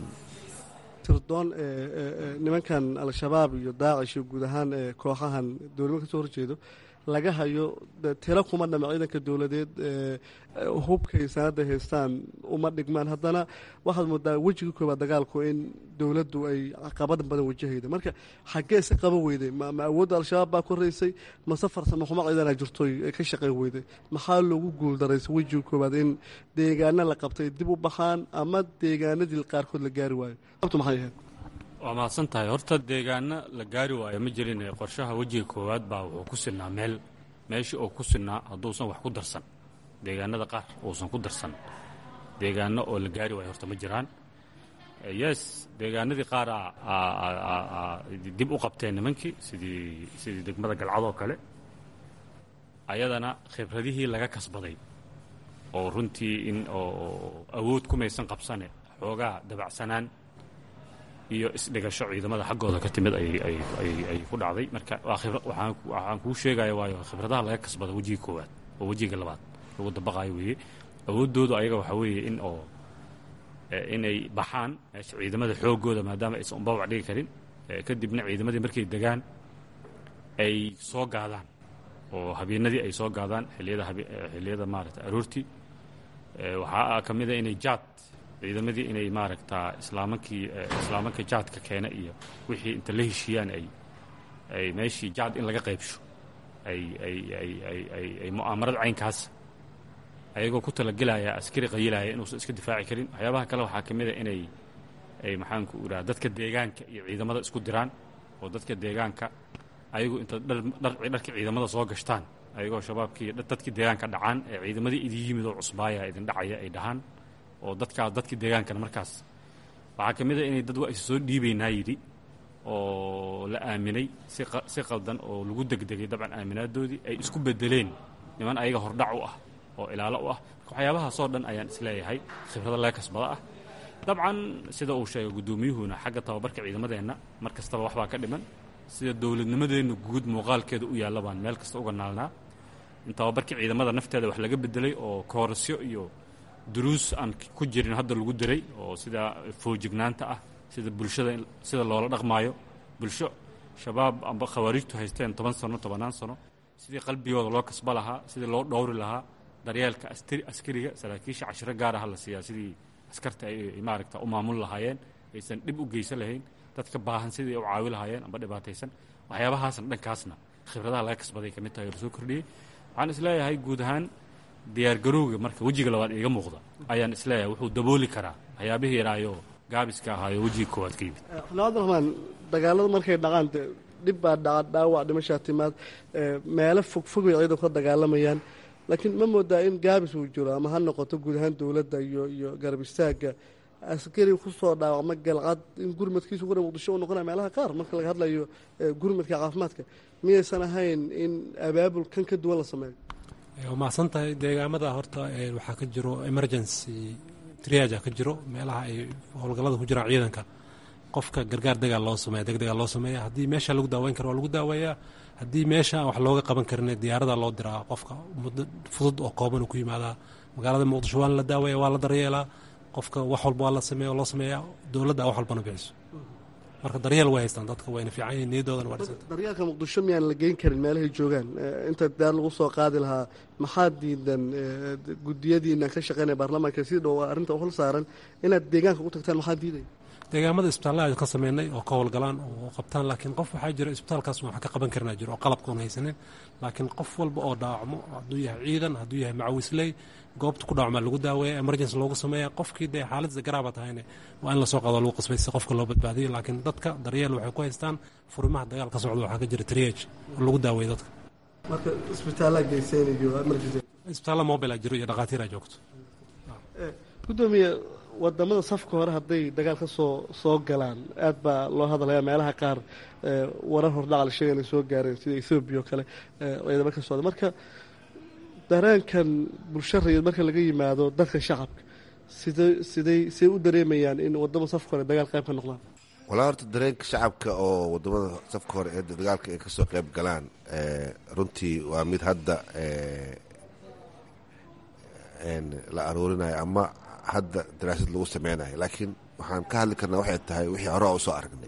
tirdoon nimankan al-shabaab iyo daacish iyo guud ahaan kooxahan dowladnimo ka soo horjeedo laga hayo tiro kuma dhama ciidanka dowladeed hubkay sanada haystaan uma dhigmaan haddana waxaad moodaa wejiga koobaad dagaalku in dowladdu ay caqabad badan wajahayda marka xaggee si qaban weyday ma awoodda al-shabaab baa koraysay mase farsamo xumo ciidana jirto ka shaqayn weyday maxaa loogu guuldaraysay wejiga koobaad in deegaana la qabtay dib u baxaan ama deegaanadii qaarkood la gaari waayo abtu maxay ahayd waa mahadsan tahay horta deegaano la gaari waayo ma jirin qorshaha wejiga koowaad baa wuxuu ku sinaa meel meeshii oo ku sinaa hadduusan wax ku darsan deegaanada qaar uusan ku darsan deegaano oo la gaari waayo horta ma jiraan yes deegaanadii qaar dib u qabteen nimankii sidii sidii degmada galcadoo kale ayadana khibradihii laga kasbaday oo runtii in oo awood kumaysan qabsane xoogaa dabacsanaan iyo isdhigasho ciidamada xaggooda ka timid ay ku dhacday marka waxaan kuu sheegaya waayo khibradaha laga kasbada wejiga koowaad oo wejiga labaad lagu dabaqaayo weeye awooddoodu ayaga waxaa weeye in oo inay baxaan meesha ciidamada xoogooda maadaama aysan unbabac dhigi karin kadibna ciidamadii markay degaan ay soo gaadaan oo habeenadii ay soo gaadaan xiliyada xilliyada maaragta aroortii waxaa ka mid a inay jaad ciidamadii inay maaragtaa islaamankii islaamanka jaadka keena iyo wixii inta la heshiiyaan ay ay meeshii jaad in laga qaybsho ay ay ay ay ay ay mu'aamarad caynkaas ayagoo ku talagelaya askari qayilaya inuusan iska difaaci karin waxyaabaha kale waxaa ka mid a inay ay maxaanku idhaha dadka deegaanka iyo ciidamada isku diraan oo dadka deegaanka ayagu inta dharka ciidamada soo gashtaan ayagoo shabaabkii dadkii deegaanka dhacaan ee ciidamadii idin yimid oo cusbaaya idin dhacaya ay dhahaan oo dadkaas dadkii deegaankana markaas waxaa ka mid a inay dad waa is soo dhiibaynaa yidhi oo la aaminay si qaldan oo lagu degdegay dabcan aaminaadoodii ay isku bedeleen niman ayaga hordhac u ah oo ilaalo u ah waxyaabahaasoo dhan ayaan isleeyahay khibrada laga kasbada ah dabcan sida uu sheegay guddoomiyuhuna xagga tababarka ciidamadeenna mar kastaba waxbaa ka dhiman sida dowladnimadeenna guud muuqaalkeeda u yaalla baan meel kasta uga naalnaa in tababarkii ciidamada nafteeda wax laga bedelay oo koorasyo iyo duruus aan ku jirin hadda lagu diray oo sida foojignaanta ah sida bulshada sida loola dhaqmaayo bulsho shabaab amba khawaarijtu haysteen toban sano tobannaan sano sidii qalbigooda loo kasba lahaa sidii loo dhowri lahaa daryeelka askariga saraakiisha cashiro gaar aha la siiyaa sidii askarta ay maaragta u maamul lahaayeen aysan dhib u geysan lahayn dadka baahan sidii u caawi lahaayeen amba dhibaataysan waxyaabahaasna dhankaasna khibradaha laga kasbaday ka mid tahay oo lasoo kordhiyey waxaan isleeyahay guud ahaan diyaargarowga marka wejiga labaad iiga muuqda ayaan isleeyahay wuxuu dabooli karaa waxyaabihii yaraayo gaabiska ahaayo wejiga koowaad ka yimid cabdiraxmaan dagaalada markay dhaqaan de dhib baa dhaca dhaawac dhimashaa timaad meelo fogfog bay ciidanku ka dagaalamayaan laakiin ma moodaa in gaabis uu jiro ama ha noqoto guud ahaan dowladda iyo iyo garab istaagga askari kusoo dhaawacma galcad in gurmadkiisu gura muqdisho u noqonaya meelaha qaar marka laga hadlayo gurmadka caafimaadka miyaysan ahayn in abaabul kan ka duwan la sameeyo waa mahadsan tahay deegaamada horta waxaa ka jiro emergency triaja ka jiro meelaha ay howlgallada ku jiraan ciidanka qofka gargaar degaal loo sameeya degdegaa loo sameeya haddii meesha lagu daaweyn karo waa lagu daaweeyaa haddii meesha wax looga qaban karin diyaarada loo diraa qofka muddo fudud oo kooban ku yimaadaa magaalada muqdisho waana la daaweeya waa la daryeelaa qofka wax walba waa la sameeya loo sameeyaa dowladda wax walbana bixiso marka daryeel way haystaan dadka wayna fiican yihin niyadoodana waa dhisanta daryeelka muqdisho miyaan la geyn karin meelahay joogaan inta daar lagu soo qaadi lahaa maxaa diidan gudiyadiina ka shaqeynaya baarlamaanka si dhow arrinta hol saaran inaad deegaanka u tagtaan maxaa diidaya deegaamada isbitaallada ka sameynay oo ka howlgalaan oo qabtaan laakiin qof waxaa jira isbitaalkaas wax ka qaban karnaa jiro oo qalabkaun haysanin laakiin qof walba oo dhaawacmo hadduu yahay ciidan hadduu yahay macawisley goobta ku dhaawacmaa lagu daaweeya emergency loogu sameeya qofkii dee xaaladda garaaba tahayne waa in lasoo qaado lagu qasbay si qofka loo badbaadiyo laakiin dadka daryeel waxay ku haystaan furimaha dagaal ka socda waxaa ka jira triage oo lagu daaweeya dadka marka isbitaallaa geysanayo emergency isbitaalla mobile jiro iyo dhakhaatiira joogto gudoomiye wadamada safka hore hadday dagaal ka soo soo galaan aad baa loo hadlaya meelaha qaar warar hordhacal sheega inay soo gaareen sida ethoobiya oo kale ciidamo ka socda marka dareenkan bulsho rayid marka laga yimaado dadka shacabka sidey sidey siday u dareemayaan in wadamo safka hore dagaal qayb ka noqdaan walaa horta dareenka shacabka oo wadamada safka hore ee dagaalka ay kasoo qayb galaan runtii waa mid hadda la aruurinayo ama hadda daraasad lagu sameynayo laakiin waxaan ka hadli karnaa waxay tahay wixii hore a usoo aragnay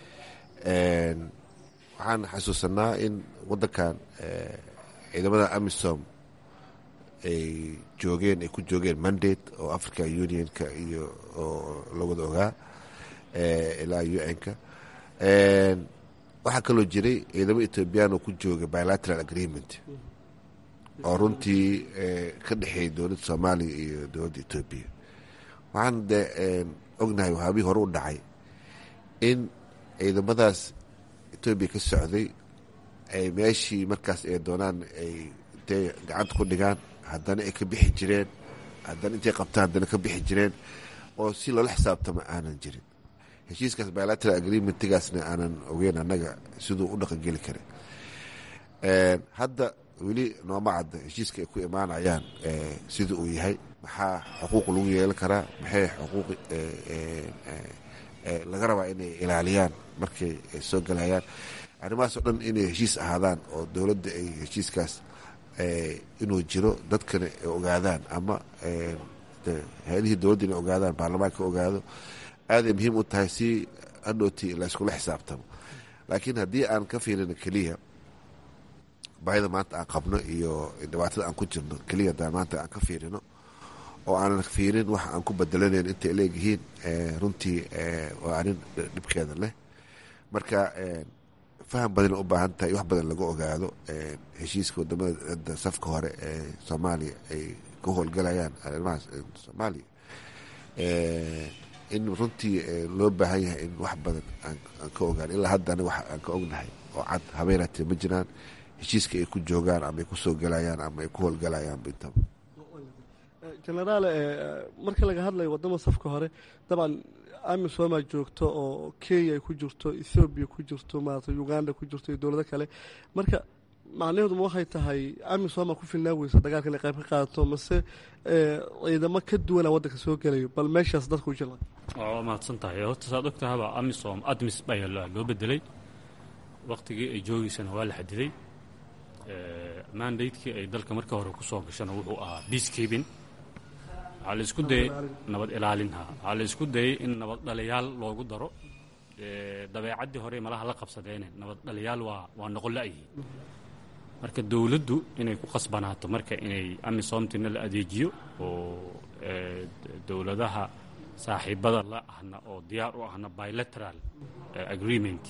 waxaan xasuusanaa in wadankan ciidamada amisom ay joogeen ay ku joogeen mandate oo africa unionka iyo oo la wada ogaa ilaa un-ka waxaa kaloo jiray ciidamo ethoobiyan oo ku jooga bilateral agreement oo runtii ka dhexeeyay dowladda soomaaliya iyo dowladda etoobiya waxaan de ognahay waxaabihii hore u dhacay in ciidamadaas etoobiya ka socday ay meeshii markaas ay doonaan ay intay gacanta ku dhigaan haddana ay ka bixi jireen haddana intay qabtaan haddana ka bixi jireen oo si loola xisaabtama aanan jirin heshiiskaas bilateral agreementgaasna aanan ogeyn annaga siduu u dhaqangeli karin hadda weli nooma cadda heshiiska ay ku imaanayaan sida uu yahay maxaa xuquuq lagu yeelan karaa maxay xuquuq laga rabaa inay ilaaliyaan markay soo galayaan arrimahaas oo dhan inay heshiis ahaadaan oo dowladda ay heshiiskaas inuu jiro dadkana ay ogaadaan ama hay-adihii dowladda inay ogaadaan baarlamaanka ogaado aaday muhiim u tahay si hadhooti layskula xisaabtamo laakiin haddii aan ka fiirino keliya baahida maanta aan qabno iyo dhibaatada aan ku jirno keliya haddaan maanta aan ka fiirino oo aanan fiirin wax aan ku bedelanayn intay leegyihiin runtii waa arrin dhibkeeda leh marka faham badana u baahan tahay wax badan laga ogaado heshiiska wadamada safka hore ee soomaaliya ay ka howlgalayaan arrimahaas soomaaliya in runtii loo baahan yahay in wax badan aan ka ogaan ilaa haddana wax aan ka ognahay oo cad habeenatee ma jiraan heshiiska ay ku joogaan ama ay kusoo galayaan ama ay ku howlgalayaan intaba genaraal marka laga hadlayo wadama safka hore dabcan amisomaa joogto oo kenya ay ku jirto ethoobiya ku jirto maarata uganda ku jirto iyo dowlado kale marka macnaheedu ma waxay tahay amisoma ku filnaa weysa dagaalka inay qayb ka qaadato mase ciidamo ka duwana waddanka soo gelayo bal meeshaas dadka u jila waa mahadsan tahay horta saad og tahaba amisom admis baa loo bedelay waktigii ay joogeysana waa la xadiday mandatekii ay dalka marka hore ku soo gashana wuxuu ahaa peacekeeping waxaa la isku dayay nabad ilaalinha waxaa la isku dayay in nabad dhaliyaal loogu daro dabeecaddii hore malaha la qabsadeene nabad dhaliyaal waa waa noqon la'yihiin marka dowladdu inay ku qasbanaato marka inay amisomtina la adeejiyo oo dowladaha saaxiibada la ahna oo diyaar u ahna bilateral agreement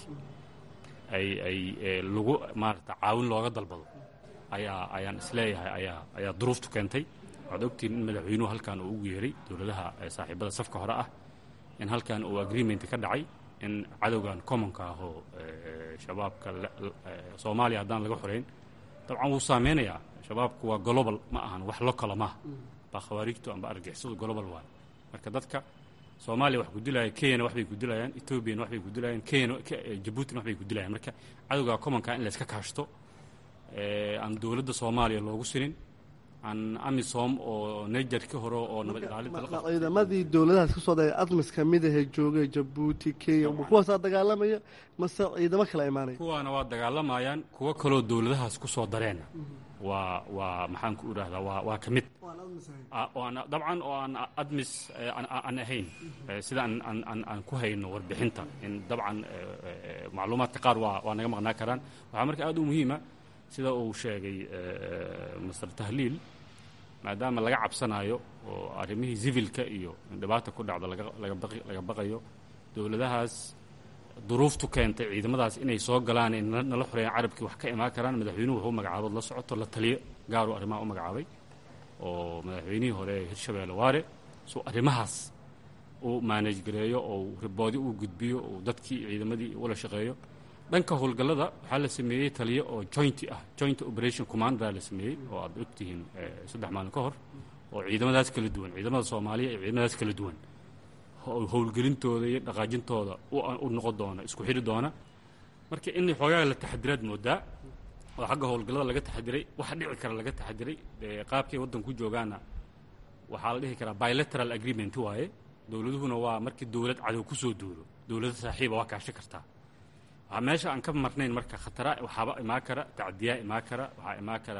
ay ay lagu maarata caawin looga dalbado ayaa ayaan isleeyahay ayaa ayaa duruuftu keentay waxaad ogtihiin in madaxweynuhu halkan uu ugu yeeray dowladaha saaxiibada safka hore ah in halkan uu agreement ka dhacay in cadowgan commonka ah oo shabaabka soomaaliya haddaan laga xoreyn dabcan wuu saameynayaa shabaabku waa global ma ahan wax lokala maaha baa khawaariijtu amba argixisadu global waay marka dadka soomaaliya wax ku dilaya kenyana waxbay ku dilayaan ethoobiana waxbay ku dilayaan kenya jabuutina waxbay ku dilayaan marka cadowga commonka in layska kaashto aan dowladda soomaaliya loogu sinin aan amisom oo nigerka hore oo nabad ilaalinta ciidamadii dowladahaas ka soo daya admis ka mid ahee joogay jabuuti kenya kuwaasaa dagaalamaya mase ciidamo kala imaanaya kuwaana waa dagaalamayaan kuwo kaloo dowladahaas ku soo dareena waa waa maxaan ku idhaahdaa waa waa ka mid dabcan oo aan admis aan ahayn sida aan ku hayno warbixinta in dabcan macluumaadka qaar waa waa naga maqnaa karaan waxaa marka aad u muhiima sida uu sheegay master tahliil maadaama laga cabsanayo oo arrimihii civilka iyo dhibaata ku dhacda laga baqayo dowladahaas duruuftu keentay ciidamadaas inay soo galaan ay nala xoreeyaan carabkii wax ka imaan karaan madaxweynuhu wuxuu magacaabood la socoto la taliyo gaaruu arrimaha u magacaabay oo madaxweynihii hore ee hirshabeelle waare suu arrimahaas uu maanaj gareeyo oo riboodi uu gudbiyo oo dadkii ciidamadii ula shaqeeyo dhanka howlgallada waxaa la sameeyey taliyo oo jointi ah joint operation commandera la sameeyey oo aad ogtihiin saddex maalin ka hor oo ciidamadaas kala duwan ciidamada soomaaliya iyo ciidamadaas kala duwan howlgelintooda iyo dhaqaajintooda u noqon doona isku xidhi doona marka in xoogaa la taxadiraad moodaa oo xagga howlgallada laga taxadiray waxa dhici kara laga taxadiray qaabkay waddanku joogaana waxaa la dhihi karaa bilateral agreement waaye dowladuhuna waa markii dowlad cadow ku soo duulo dowlado saaxiiba waa kaashi kartaa waxaa meesha aan ka marnayn marka khatara waxaaba imaan kara tacdiyaa imaan kara waxaa imaan kara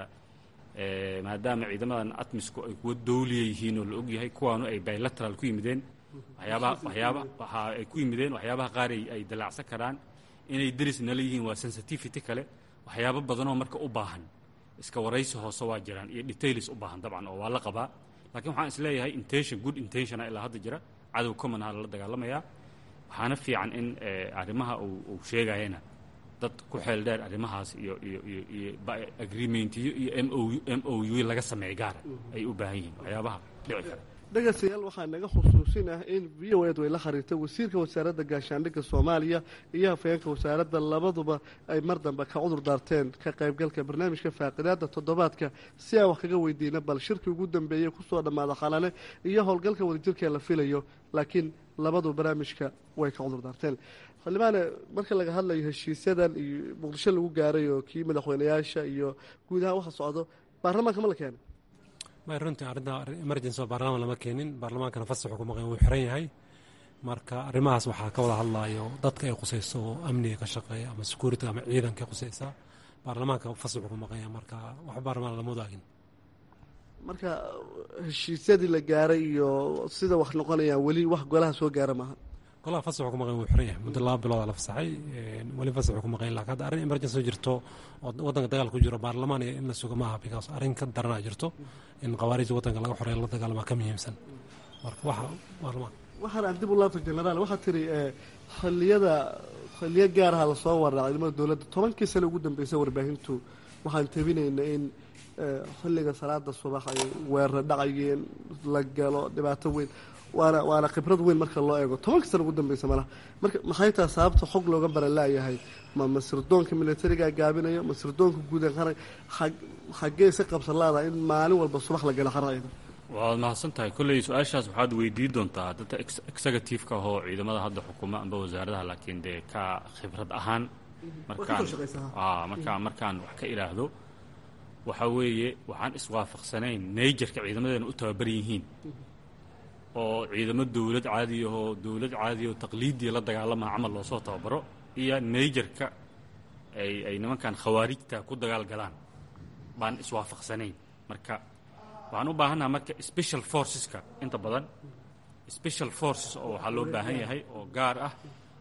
maadaama ciidamadan atmisku ay kuwa dowliya yihiin oo la ogyahay kuwaanu ay bilateral ku yimideen waxyaabaha waxyaaba waxa ay ku yimideen waxyaabaha qaar ay dalaacsan karaan inay deris nala yihiin waa sensitivity kale waxyaabo badanoo marka u baahan iska waraysi hoose waa jiraan iyo details u baahan dabcan oo waa la qabaa laakiin waxaan isleeyahay intention good intentiona ilaa hadda jira cadow common aha lala dagaalamayaa waxaana fiican in arrimaha uu sheegayana dad ku xeel dheer arrimahaas iyo iyo iyo iyo agreementiyo iyo m o m o u laga sameeya gaara ay u baahan yihiin waxyaabaha dhici kara dhegaystayaal waxaa naga xusuusin ah in v o ed way la xiriirtay wasiirka wasaaradda gaashaandhigga soomaaliya iyo hafayeenka wasaaradda labaduba ay mar dambe ka cudur daarteen ka qaybgalka barnaamijka faaqidaada toddobaadka si aan wax kaga weydiina bal shirkii ugu dambeeyey kusoo dhammaada khalale iyo howlgalka wadajirka la filayo laakiin labadu barnaamijka way ka cudur daarteen xildhibaane marka laga hadlayo heshiisyadan iyo muqdisho lagu gaaray oo kii madaxweynayaasha iyo guud ahaan waxa socdo baarlamaanka ma la keenay may runtii arrinta emergency oo baarlamaan lama keenin baarlamaankana fasaxu ku maqan wuu xiran yahay marka arrimahaas waxaa ka wada hadlayo dadka ay khusayso oo amniga ka shaqeeya ama security ama ciidanka khusaysa baarlamaanka fasaxu ku maqanya marka wax baarlamaan lama wadaagin marka heshiisyadii la gaaray iyo sida wax noqonayaan weli wax golaha soo gaara maaha golaha fasaxu ku maqan wuu xiran yahay muddo laba bilooda la fasaxay weli fasaxu ku maqan lakin hadda arrin emergency jirto oo waddanka dagaal ku jiro baarlamaan iyo in la suga maaha because arrin ka daranaa jirto in khawaariijda waddanka laga xoreeya la dagaalamaa ka muhiimsan marka waxa baarlamaan waxaan aan dib u laabta genaraal waxaa tiri xilliyada xilliyo gaaraha lasoo waraa ciidamada dowladda tobankii sane ugu dambeysay warbaahintu waxaan tabinayna in xilliga salaada subax ay weerara dhacayeen la galo dhibaato weyn waana waana khibrad weyn marka loo eego tobanka sana ugu dambeysa malaha marka maxay taha sababta xog looga baran laayahay ma masirdoonka militariga gaabinayo masirdoonka guudan qaran xaggee si qabsan laada in maalin walba subax la galo qarayda waad mahadsan tahay kolley su-aashaas waxaad weydiin doontaa dadka executive-ka ahoo ciidamada hadda xukuma amba wasaaradaha laakiin dee ka khibrad ahaan markaan markaan markaan wax ka idhaahdo waxa weeye waxaan iswaafaqsanayn nayjarka ciidamadeena u tababaran yihiin oo ciidamo dowlad caadiyahoo dowlad caadiyahoo taqliidiya la dagaalamaa camal loosoo tababaro iyo nayjarka ay ay nimankan khawaarijta ku dagaal galaan baan iswaafaqsanayn marka waxaan u baahannaha marka special forceska inta badan special forces oo waxaa loo baahan yahay oo gaar ah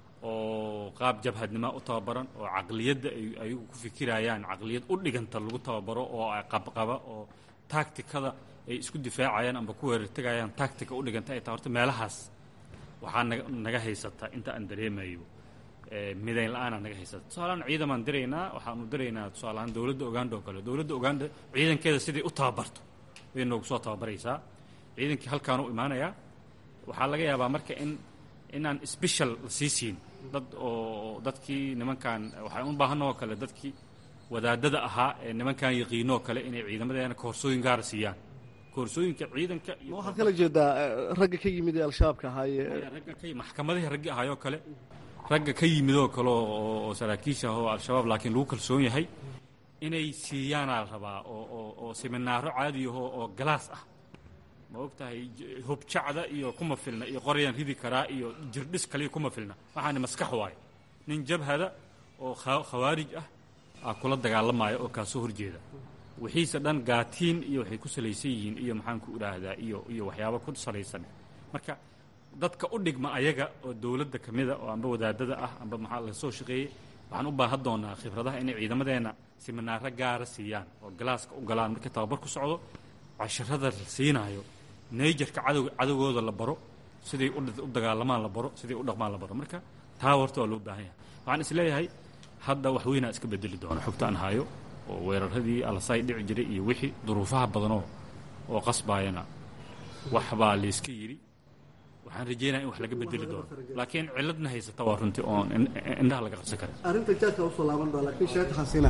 oo qaab jabhadnimo u tababaran oo caqliyadda ay ayagu ku fikirayaan caqliyad u dhiganta lagu tababaro oo qabqaba oo tacticada ay isku difaacayaan amba ku weerartegayaan tactica u dhiganta ay tahay horta meelahaas waxaa naga naga haysata inta aan dareemayo midayn la-aanaa naga haysata tusaalahaan ciidamaan diraynaa waxaanu diraynaa tusaalahaan dowladda uganda oo kale dowladda uganda ciidankeeda siday u tababarto way noogu soo tababaraysaa ciidankii halkaan u imaanayaa waxaa laga yaabaa marka in inaan special la sii siin dad oo dadkii nimankan waxaan u baahanna oo kale dadkii wadaadada ahaa ee nimankan yaqiinoo kale inay ciidamadeena koorsooyin gaara siiyaan koorsooyinka ciidanka iyo waxaad kala jeedaa ragga ka yimid ee al-shabaabka ahaaye ragga ka maxkamadihii raggi ahaayoo kale ragga ka yimidoo kale oo saraakiisha ah oo al-shabaab laakiin lagu kalsoon yahay inay siiyaanaa la rabaa oo oo oo seminaaro caadi ahoo oo galaas ah ma og tahay hubjacda iyo kuma filna iyo qoryaan ridi karaa iyo jirdhis kaliya kuma filna waxaani maskax waayo nin jabhada oo khawaarij ah aa kula dagaalamaya oo kaasoo horjeeda wixiise dhan gaatiin iyo waxay ku salaysan yihiin iyo maxaanku idhaahdaa iyo iyo waxyaabo ku salaysan marka dadka u dhigma ayaga oo dowladda ka mida oo amba wadaadada ah amba maxaa la soo shaqeeyey waxaan u baahan doonaa khibradaha inay ciidamadeenna siminaaro gaara siiyaan oo galaaska u galaan markii tababar ku socdo casharada la siinaayo nayjarka cadow cadowgooda la baro siday u dagaalamaan la baro siday u dhaqmaan la baro marka taa horta waa loo baahan yahay waxaan is leeyahay hadda wax weynaa iska bedeli doona xogta aan hayo oo weeraradii alasay dhici jiray iyo wixii duruufaha badanoo oo qasbaayana waxbaa layska yidhi waxaan rajeynaya in wax laga bedeli doono laakiin ciladna haysata waa runtii oon indhaha laga qabsan karin arrinta jaadka usoo laaban doona laakiin sheekh xasiina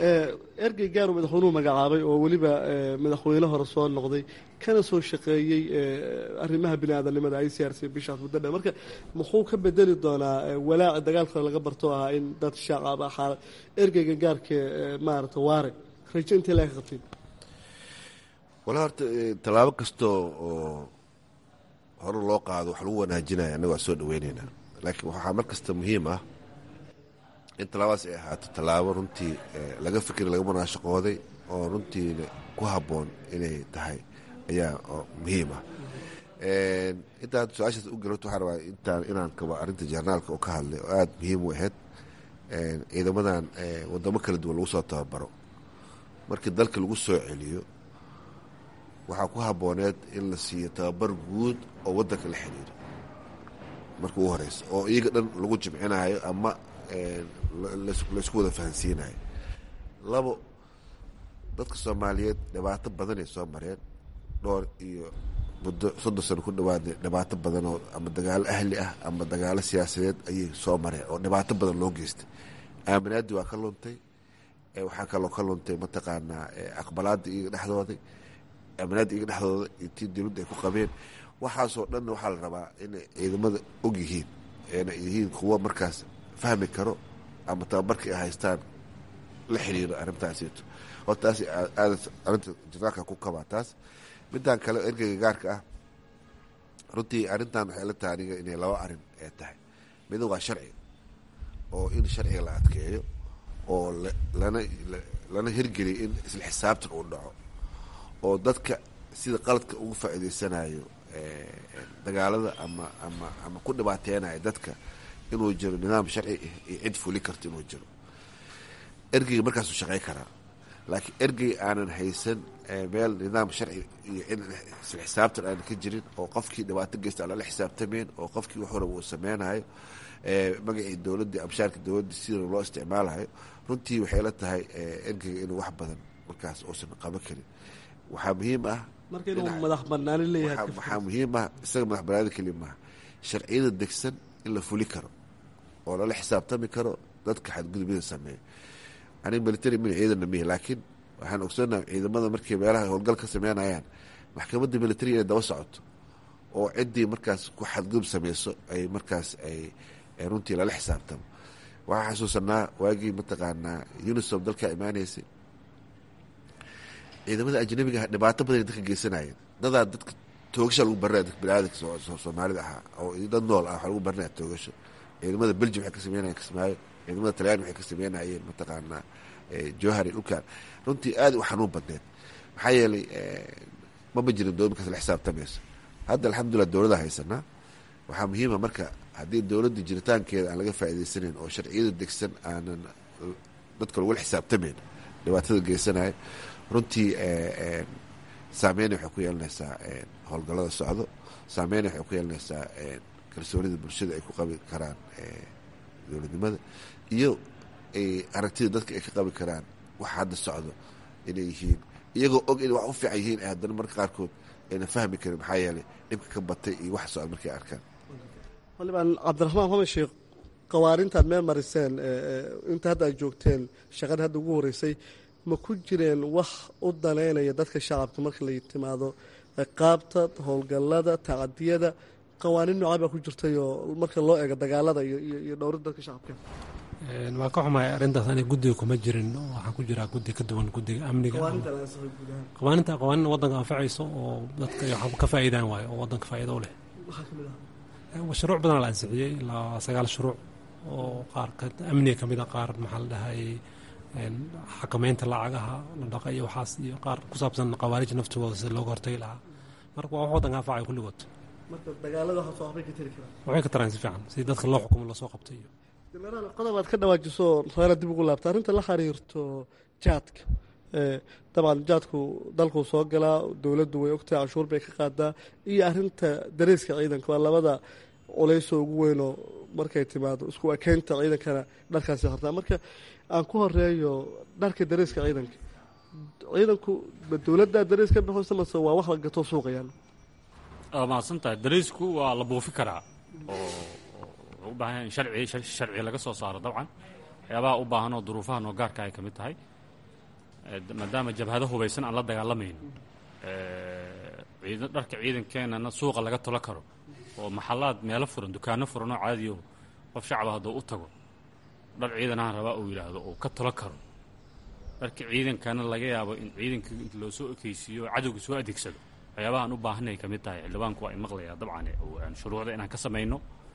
ergey gaaru madaxweynuhu magacaabay oo weliba madaxweyne hore soo noqday kana soo shaqeeyey arrimaha bini aadamnimada i c r c bishaas muddo dheer marka muxuu ka bedeli doonaa walaaca dagaalka laga barto ahaa in dad shacab ah xaala ergeyga gaarka maarata waare rajo intee laga qabtiin wala horta tallaabo kastoo oo hore loo qaado wax lagu wanaajinaya annaga waa soo dhaweyneynaa laakiin waxaa mar kasta muhiim ah in tallaabadaas ay ahaato tallaabo runtii laga fikira laga munaashaqooday oo runtiina ku habboon inay tahay ayaa muhiim ah intaan su-aashaas u galot waxaa rabaa intaan inaan kaba arrinta jarnaalka oo ka hadlay oo aada muhiim u ahayd ciidamadan wadamo kala duwan lagu soo tababaro markii dalka lagu soo celiyo waxaa ku habbooneed in la siiyo tababar guud oo waddanka la xiriiro marka ugu horeysa oo iyaga dhan lagu jimcinayo ama laysku wada fahansiinayo labo dadka soomaaliyeed dhibaato badanay soo mareen dhowr iyo muddo soddon sano ku dhawaada dhibaato badan oo ama dagaalo ahli ah ama dagaalo siyaasadeed ayay soo mareen oo dhibaato badan loo geystay aaminaadii waa ka luntay waxaa kaloo ka luntay mataqaanaa aqbalaadii iyaga dhexdooday aaminaadii iyaga dhexdooda iyo tii dowladda ay ku qabeen waxaasoo dhanna waxaa la rabaa inay ciidamada og yihiin eena yihiin kuwo markaas fahmi karo ama tababarkii ay haystaan la xiriiro arrintaasito oo taas aada arrinta janaalka ku kabaa taas midaan kale ergeyga gaarka ah runtii arrintan waxay la tahay aniga inay laba arrin ee tahay mida waa sharciga oo in sharciga la adkeeyo oo lana lana hirgeliyo in isla xisaabtan uu dhaco oo dadka sida qaladka ugu faa'iideysanayo dagaalada ama ama ama ku dhibaateynayo dadka inuu jiro nidaam sharci iyo cid fuli karto inuu jiro ergeyga markaasuu shaqey karaa laakiin ergey aanan haysan meel nidaam sharci iyo cid isla xisaabtan aanan ka jirin oo qofkii dhibaato geysta aan lala xisaabtameen oo qofkii wax waraba uu sameynayo magacii dowladdii abshaarka dowladdii sida loo isticmaalayo runtii waxay la tahay ergeyga inuu wax badan markaas uusan qaban karin waxaa muhiim ah marka inuu madax banaani leeyahay waxaa muhiim ah isaga madax banaani keli maaha sharciyada degsan in la fuli karo oo lala xisaabtami karo dadka xadgudubyada sameeya aniga military min ciidana mihi laakiin waxaan ogsoonaha ciidamada markay meelaha howlgal ka sameynayaan maxkamadda military inay daba socoto oo ciddii markaas ku xadgudub sameyso ay markaas ay runtii lala xisaabtamo waxaan xasuusanaa waagii mataqaanaa unisom dalkaa imaaneysay ciidamada ajnabiga ah dhibaato badan dadka geysanayeen dadaa dadka toogasha lagu barinaya dadka biniaadamka soomaalida ahaa oo dad nool ah waxaa lagu barinaya toogasho ciidamada belgium waxay ka sameynayeen kismaayo ciidamada talyaani waxay ka sameynayeen mataqaanaa johari dhulkan runtii aad u xanuun badneed maxaa yeelay mama jirin dowlad markaas la xisaabtamayso hadda alxamdulilah dowlada haysanaa waxaa muhiima marka haddii dowladda jiritaankeeda aan laga faa'iidaysanayn oo sharciyada degsan aanan dadka lagula xisaabtamayn dhibaatada geysanaya runtii saameyn waxay ku yeelanaysaa howlgallada socdo saameyn waxay ku yeelanaysaa kalsoonida bulshada ay ku qabi karaan dowladnimada iyo aragtida dadka ay ka qabi karaan waxa hadda socdo inay yihiin iyagoo og inay wax u fiican yihiin haddana marka qaarkood ayna fahmi karin maxaa yeelay dhibka ka batay iyo wax socda markay arkaan xildhibaan cabdiraxmaan maxamed sheekh qawaarintaad meel mariseen inta hadda aad joogteen shaqada hadda ugu horeysay ma ku jireen wax u danaynaya dadka shacabka marka la timaado qaabta howlgallada tacadiyada qawaaniin noocaa baa ku jirtayoo marka loo eego dagaalada iyo dhowrida dadka shacabka waan ka xumahay arrintaas ani guddiga kuma jirin waxaan ku jiraa guddi ka duwan guddiga amniga qawaaninta qawaanin waddanka anfacayso oo dadka ka faa'iidaan waayo oo waddanka faa'iido u leh shuruuc badan la ansixiyey ilaa sagaal shuruuc oo qaar amniga ka mid a qaar maxaa la dhahay xakamaynta lacagaha la dhaqa iyo waxaas iyo qaar ku saabsan qawaarij naftooda sida looga hortagi lahaa marka waa wax waddanka anfacaya kulligood waxay ka taraan si fiican si dadka loo xukumo loosoo qabtay iyo genaraal qodob aad ka dhawaajiso reera dib ugu laabta arrinta la xiriirto jaadka dabcan jaadku dalkuu soo galaa dowladdu way ogtahay canshuur bay ka qaadaa iyo arrinta dareeska ciidanka waa labada culaysoo ugu weynoo markay timaado isku ekeynta ciidankana dharkaasi hartaa marka aan ku horeeyo dharka dareeska ciidanka ciidanku ma dowladdaa darees ka baxaysa mase waa wax la gato suuqayaan waa mahadsan tahay dareysku waa la buufi karaa oo u baahan in sharci sharci laga soo saaro dabcan waxyaabaha u baahan oo duruufaha noo gaarka ay ka mid tahay maadaama jabhado hubaysan aan la dagaalamayn dharka ciidankeenana suuqa laga tolo karo oo maxalaad meelo furan dukaano furan oo caadiyo qof shacaba hadduu u tago dhar ciidanahan rabaa uu yidhaahdo uu ka tolo karo dharka ciidankana laga yaabo in ciidanka inta loo soo ekeysiiyo oo cadowga soo adeegsado waxyaabahaan u baahanay ka mid tahay xildhibaanku waa imaqlayaa dabcan shuruucda inaan ka samayno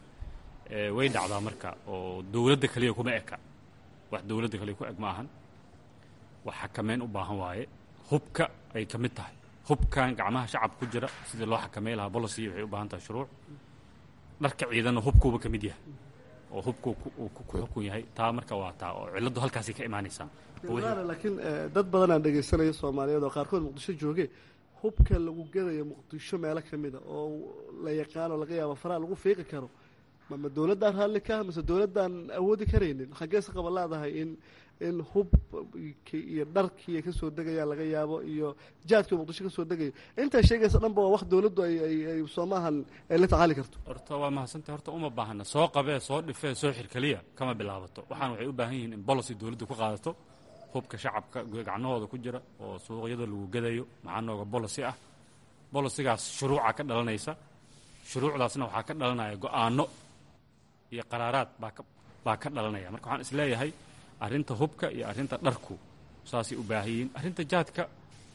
way dhacdaa marka oo dowladda kaliya kuma eka wax dowladda kaliya ku eg ma ahan wax xakameyn u baahan waaye hubka ay ka mid tahay hubkan gacmaha shacab ku jira sidii loo xakamey lahaa bolocy waxay u baahan tahay shuruuc dharka ciidanna hubkuuba ka mid yahay oo hubku ku xukun yahay taa marka waa taa oo cilladdu halkaasay ka imaanaysaa laakiin dad badan aan dhegaysanaya soomaaliyeed oo qaarkood muqdisho jooge hubka lagu gadayo muqdisho meelo ka mida oo la yaqaano laga yaabo faraha lagu fiiqi karo mama dowladdaan raalli ka mase dowladdaan awoodi karaynin xaggeese qaba leedahay in in hub iyo dharkii ay kasoo degayaan laga yaabo iyo jaadkii muqdisho kasoo degayo intaa sheegaysa dhanba waa wax dowladdu ay soomaahan ay la tacaali karto horta waa mahadsantay horta uma baahna soo qabee soo dhifee soo xirkeliya kama bilaabato waxaan waxay u baahan yihiin in bolocy dowladdu ku qaadato hubka shacabka gacnahooda ku jira oo suuqyada lagu gadayo maxaa nooga bolocy ah bolosigaas shuruuca ka dhalanaysa shuruucdaasna waxaa ka dhalanaya go-aano iyo qaraaraad baa ka dhalanaya marka waxaan isleeyahay arrinta hubka iyo arrinta dharku saasay u baahan yihiin arrinta jaadka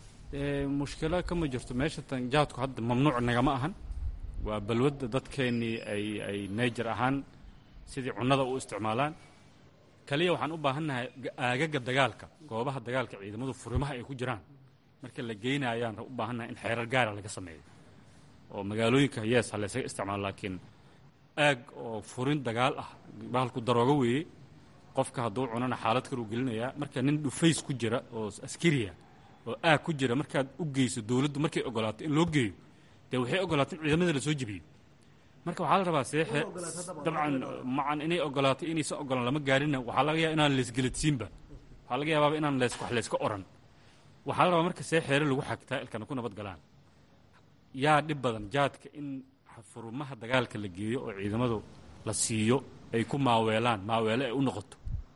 mushkilo kama jirto meesha tan jaadku hadda mamnuuc nagama ahan waa balwadda dadkeennii ay ay nayjar ahaan sidii cunnada u isticmaalaan kaliya waxaan u baahannahay aagaga dagaalka goobaha dagaalka ciidamadu furimaha ay ku jiraan marka la geynayaan u baahannahay in xeerar gaara laga sameeyo oo magaalooyinka yees ha laysaga isticmaalo laakiin aag oo furin dagaal ah bahalku daroogo weeye qofka hadduu cunana xaalad kaluu gelinayaa marka nin dhufays ku jira oo askariya oo aag ku jira markaad u geyso dowladdu markay ogolaato in loo geeyo dee waxay ogolaato in ciidamada la soo jebiyo marka waxaa la rabaa seexe dabcan macan inay ogolaato inaysan ogolaan lama gaarina waxaa laga yaaba inaan leesgeladsiinba waxaa laga yaabaaba inaan lees wax layska oran waxaa la rabaa marka see xeere lagu xagtaa ilkana ku nabad galaan yaa dhib badan jaadka in furumaha dagaalka la geeyo oo ciidamadu la siiyo ay ku maaweelaan maaweelo ay u noqoto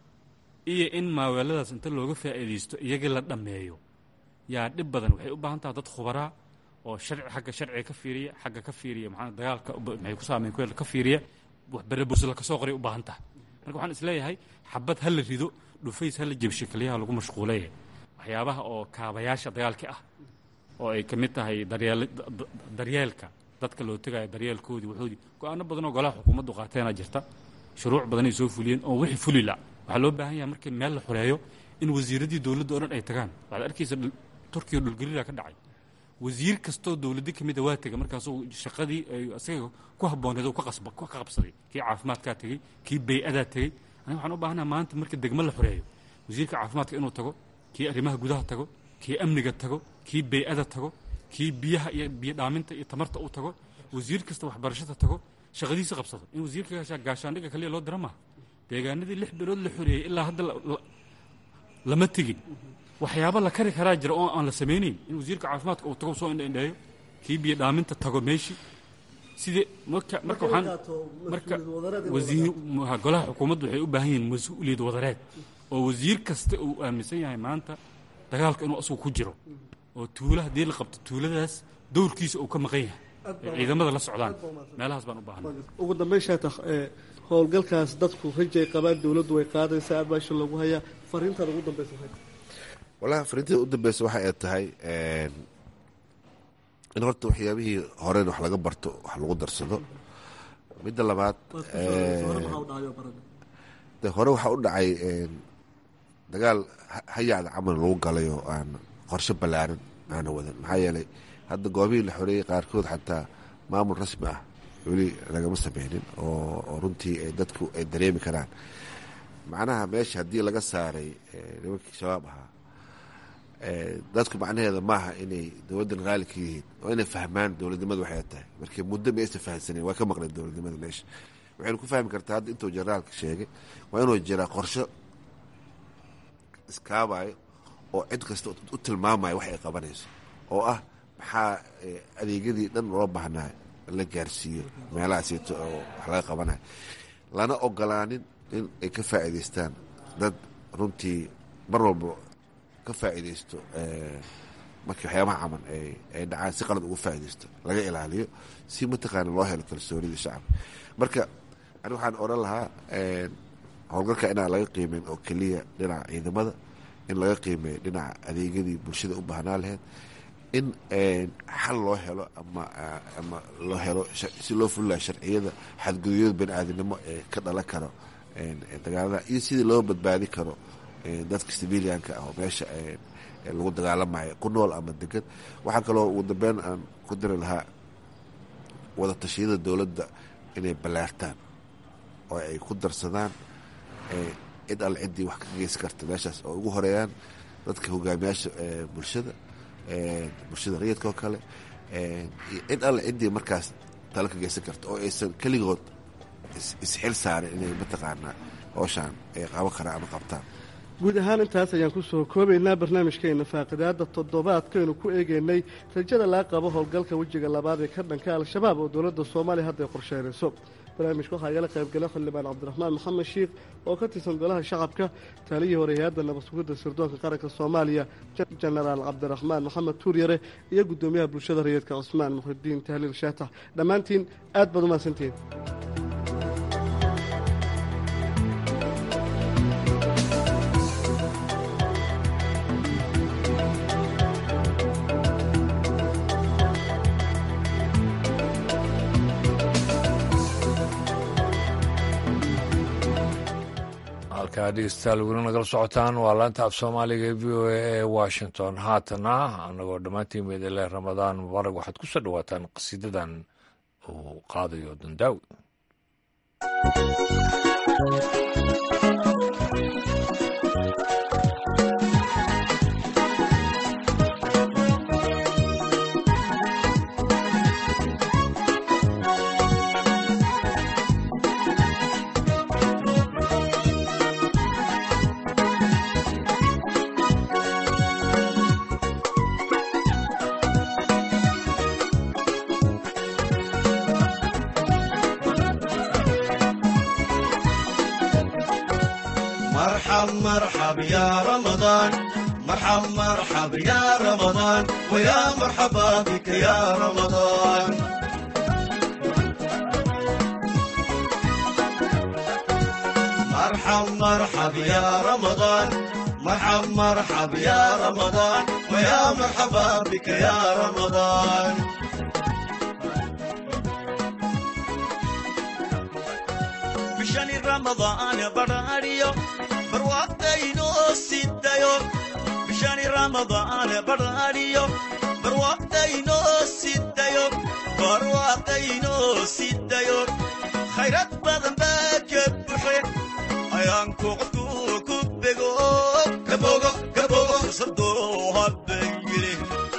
iyo in maaweeladaas inta looga faa'iidaysto iyagii la dhammeeyo yaa dhib badan waxay u baahan taha dad khubaraa oo sharci xagga sharciga ka fiiriya xagga ka fiiriya maxaa dagaalka maxay ku saameyn ku ka fiiriya wax berebusla ka soo qoray u baahan tahay marka waxaan isleeyahay xabad ha la rido dhufays ha la jebsho keliyaha lagu mashquulaya waxyaabaha oo kaabayaasha dagaalka ah oo ay ka mid tahay daryeel daryeelka dadka loo tegayo daryeelkoodii wuxuudii go-aano badan oo golaha xukuumaddu qaateenaa jirta shuruuc badan ay soo fuliyeen oo wixii fuli la waxaa loo baahan yahay markii meel la xoreeyo in wasiiradii dowladda oo dhan ay tagaan waxaad arkaysa turkiya dhulgelila ka dhacay wasiir kastoo dowladda ka mid a waa tegay markaasuu shaqadii ay isaga ku habbooneed uu ka qabsaday kii caafimaadkaa tegey kii bay-adaa tegey aniga waxaan u baahanaa maanta marka degmo la xoreeyo wasiirka caafimaadka inuu tago kii arrimaha gudaha tago kii amniga tago kii bay-ada tago kii biyaha iyo biyo dhaaminta iyo tamarta uu tago wasiir kasta waxbarashada tago shaqadiisa qabsado in wasiirka gaashaandhigga kaliya loo dira maaha deegaanadii lix bilood la xoreeyey ilaa hadda lama tegin waxyaaba la kari karaa jira oo aan la samaynayn in wasiirka caafimaadka uu tago soo indhaindheeyo kii biyo dhaaminta tago meeshii sidee marka marka waxaan marka wasiir golaha xukuumaddu waxay u baahan yihiin mas-uuliyad wadareed oo wasiir kasta uu aaminsan yahay maanta dagaalka inuu asagu ku jiro oo tuula haddii la qabto tuuladaas dowrkiisa uu ka maqan yahay ay ciidamada la socdaan meelahaas baan u baahanay ugu dambeyn shaatax howlgalkaas dadku rajay qabaan dowladdu way qaadaysaa abaasha lagu hayaa fariintan ugu dambeysa walahi fariintada u dambeysa waxa ay tahay in horta waxyaabihii horen wax laga barto wax lagu darsado midda labaad de hore waxaa u dhacay dagaal hayacda camal lagu galay oo aan qorshe ballaaran aana wadan maxaa yeelay hadda goobihii la xoreeyey qaarkood xataa maamul rasmi ah weli lagama sameynin oo runtii dadku ay dareemi karaan macnaha meesha haddii laga saaray nimankii shabaab ahaa dadku macnaheeda maaha inay dowladdan raali ka yihiin oo inay fahmaan dowladnimada waxay tahay markii muddo ma aysan fahamsaneyn waa ka maqleen dowladnimada meesha waxaynu ku fahmi kartaa hadda intuu generaalka sheegay waa inuu jiraa qorsho iskaabayo oo cid kasta u tilmaamayo wax ay qabanayso oo ah maxaa adeegyadii dhan loo baahnaa la gaarsiiyo meelahaasito oo wax laga qabanayo lana ogolaanin in ay ka faa'iidaystaan dad runtii mar walba ka faa'iidaysto markii waxyaabaha camal ay dhacaan si qalad uga faa'iidaysto laga ilaaliyo si mataqaana loo helo kalsoonida shacabka marka ani waxaan odhan lahaa howlgalka inaan laga qiimeyn oo keliya dhinaca ciidamada in laga qiimeeyo dhinaca adeegyadii bulshada u baahnaa lahayd in xal loo helo ama ama loo helo si loo fulilaa sharciyada xadgudubyada bani aadamnimo ee ka dhalan karo dagaalada iyo sidii loo badbaadi karo dadka civilianka ah oo meesha lagu dagaalamayo ku nool ama degan waxaa kaloo ugu dambeyn aan ku diri lahaa wada tashiyada dowladda inay ballaartaan oo ay ku darsadaan cid alle ciddii wax ka geysan karta meeshaas oo ugu horeeyaan dadka hogaamiyaasha bulshada bulshada rayidka oo kale cid alle ciddii markaas talo ka geysan karta oo aysan keligood isxil saarin inay mataqaanaa howshaan ay qaban karaan ama qabtaan guud ahaan intaas ayaan ku soo koobaynaa barnaamijkeena faaqidaada toddobaadkaynu ku eegaynay rajada laga qabo howlgalka wejiga labaad ee ka dhanka al-shabaab oo dowladda soomaaliya hadda ay qorsheynayso barnaamijka waxaa igala qaybgala xildhibaan cabdiraxmaan maxamed shiikh oo ka tirsan golaha shacabka taaliyii hore hay-adda nabad sugidda sirdoonka qaranka soomaaliya jenaraal cabdiraxmaan maxamed tuuryare iyo guddoomiyaha bulshada rayidka cusmaan muxidiin tahliil shaatax dhammaantiin aad baad umahadsantihiin halkaa dhegeystayaal weli nagala socotaan waa laanta af soomaaliga ee v o a ee washington haatana annagoo dhammaantiin meedele ramadaan mubaarag waxaad ku soo dhowaataan qasiidadan uu qaadayo dandaawi مرحب يا رمضان مرحب مرحب يا رمضان ويا مرحبا بك يا رمضان مرحب مرحب يا رمضان مرحب مرحب يا رمضان ويا مرحبا بك يا رمضان bishani ramadaan badhaadhiyo barwaaqdaynoo sidayo bishani ramadaan badhaadhiyo barwaaqdaynoo sidayo barwaaqdaynoo sidayo khayrad badan baa ka buxe ayaanku qofku ku bego kabogo kabogo sadoo habengeli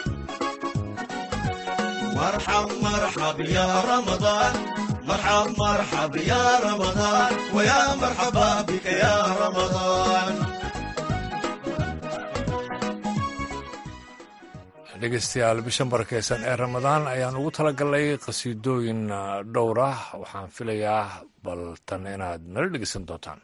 مرحب مرحب يا رمضان مرحب مرحب يا رمضان ويا مرحبا بك يا رمضان dhegeystayaal bishan barakeysan ee ramadaan ayaan ugu talagalnay qhasiidooyin dhowr ah waxaan filayaa bal tan inaad nala dhegeysan doontaan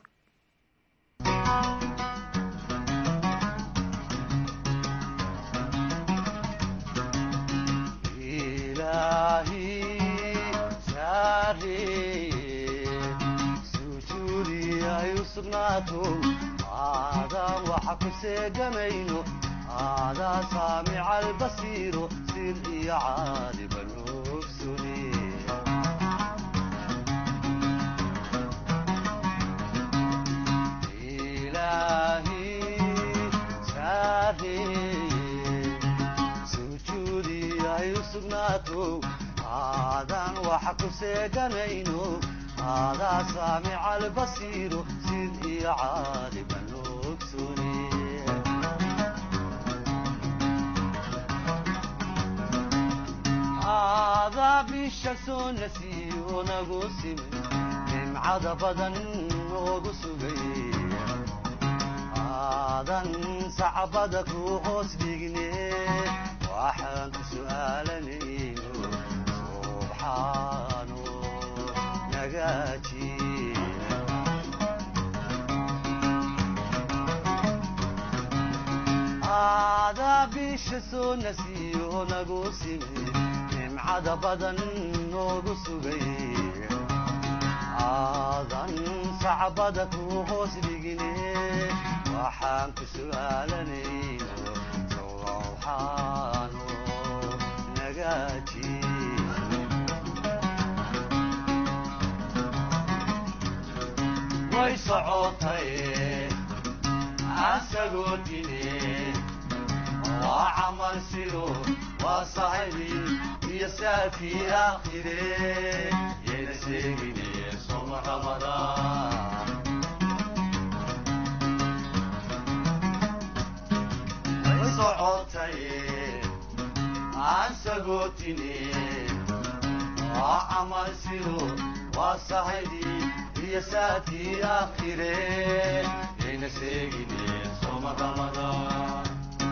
aadaan waxa ku seegamayno aadaa saamica albasiiro sir iyo caaliba nugsune ilaahi saareye sujuudi ay u sugnaato aadaan waxa ku seeganayno aadaa saamica albasiiro sid iyo caaliba nugsune aadaa bisha soo nasiyo nagu simin nimcada badan noogu sugay aadan sacbada ku hoos dhigne waxaan ku su'aalanayno subxaano nagaaji aadaa bisha soo nasiyo nagu simin nimcada badan noogu sugay aadan sacbada ku hoos dhigine waxaan ku su'aalanayno sowxaano nagaaji way socotay asagoo dine waa camal sido waa saxibi iyo saafii aakhire yayna sheegine soma ramadaan way socotay asagoo waa camal sido waa saxibi iyo saafii aakhire yayna sheegine soma ramadaan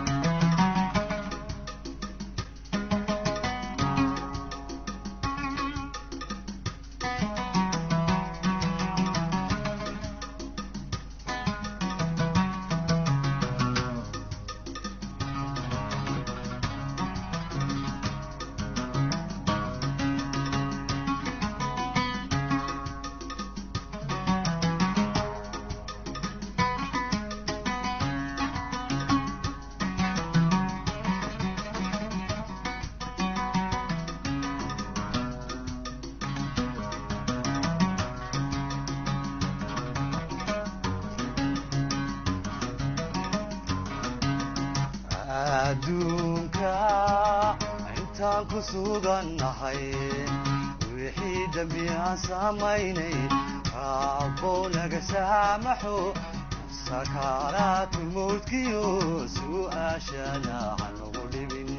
adduunka intaan ku sugannahay wixii dembi aan samaynay raabbow naga saamaxo sakaaraatu mawdkiyo su'aashana hanugu dhibin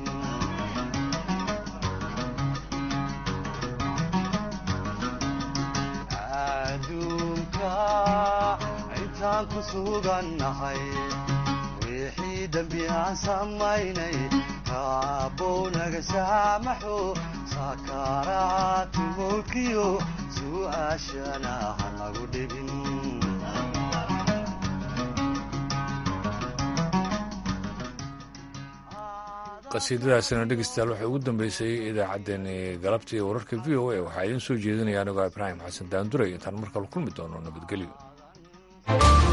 adduunka intaan ku sugannahay wixii dembi aan samaynay raabbow naga saamaxo sakaaraatu mawdkiyo su'aashana hanagu dhibin qasiidadaasina dhegeystayaal waxay ugu dambeysay idaacaddeenni galabtii wararka v o a waxaa idiin soo jeedinaya anigoo ibraahim xasan daanduray intaan markale kulmi doono nabadgelyo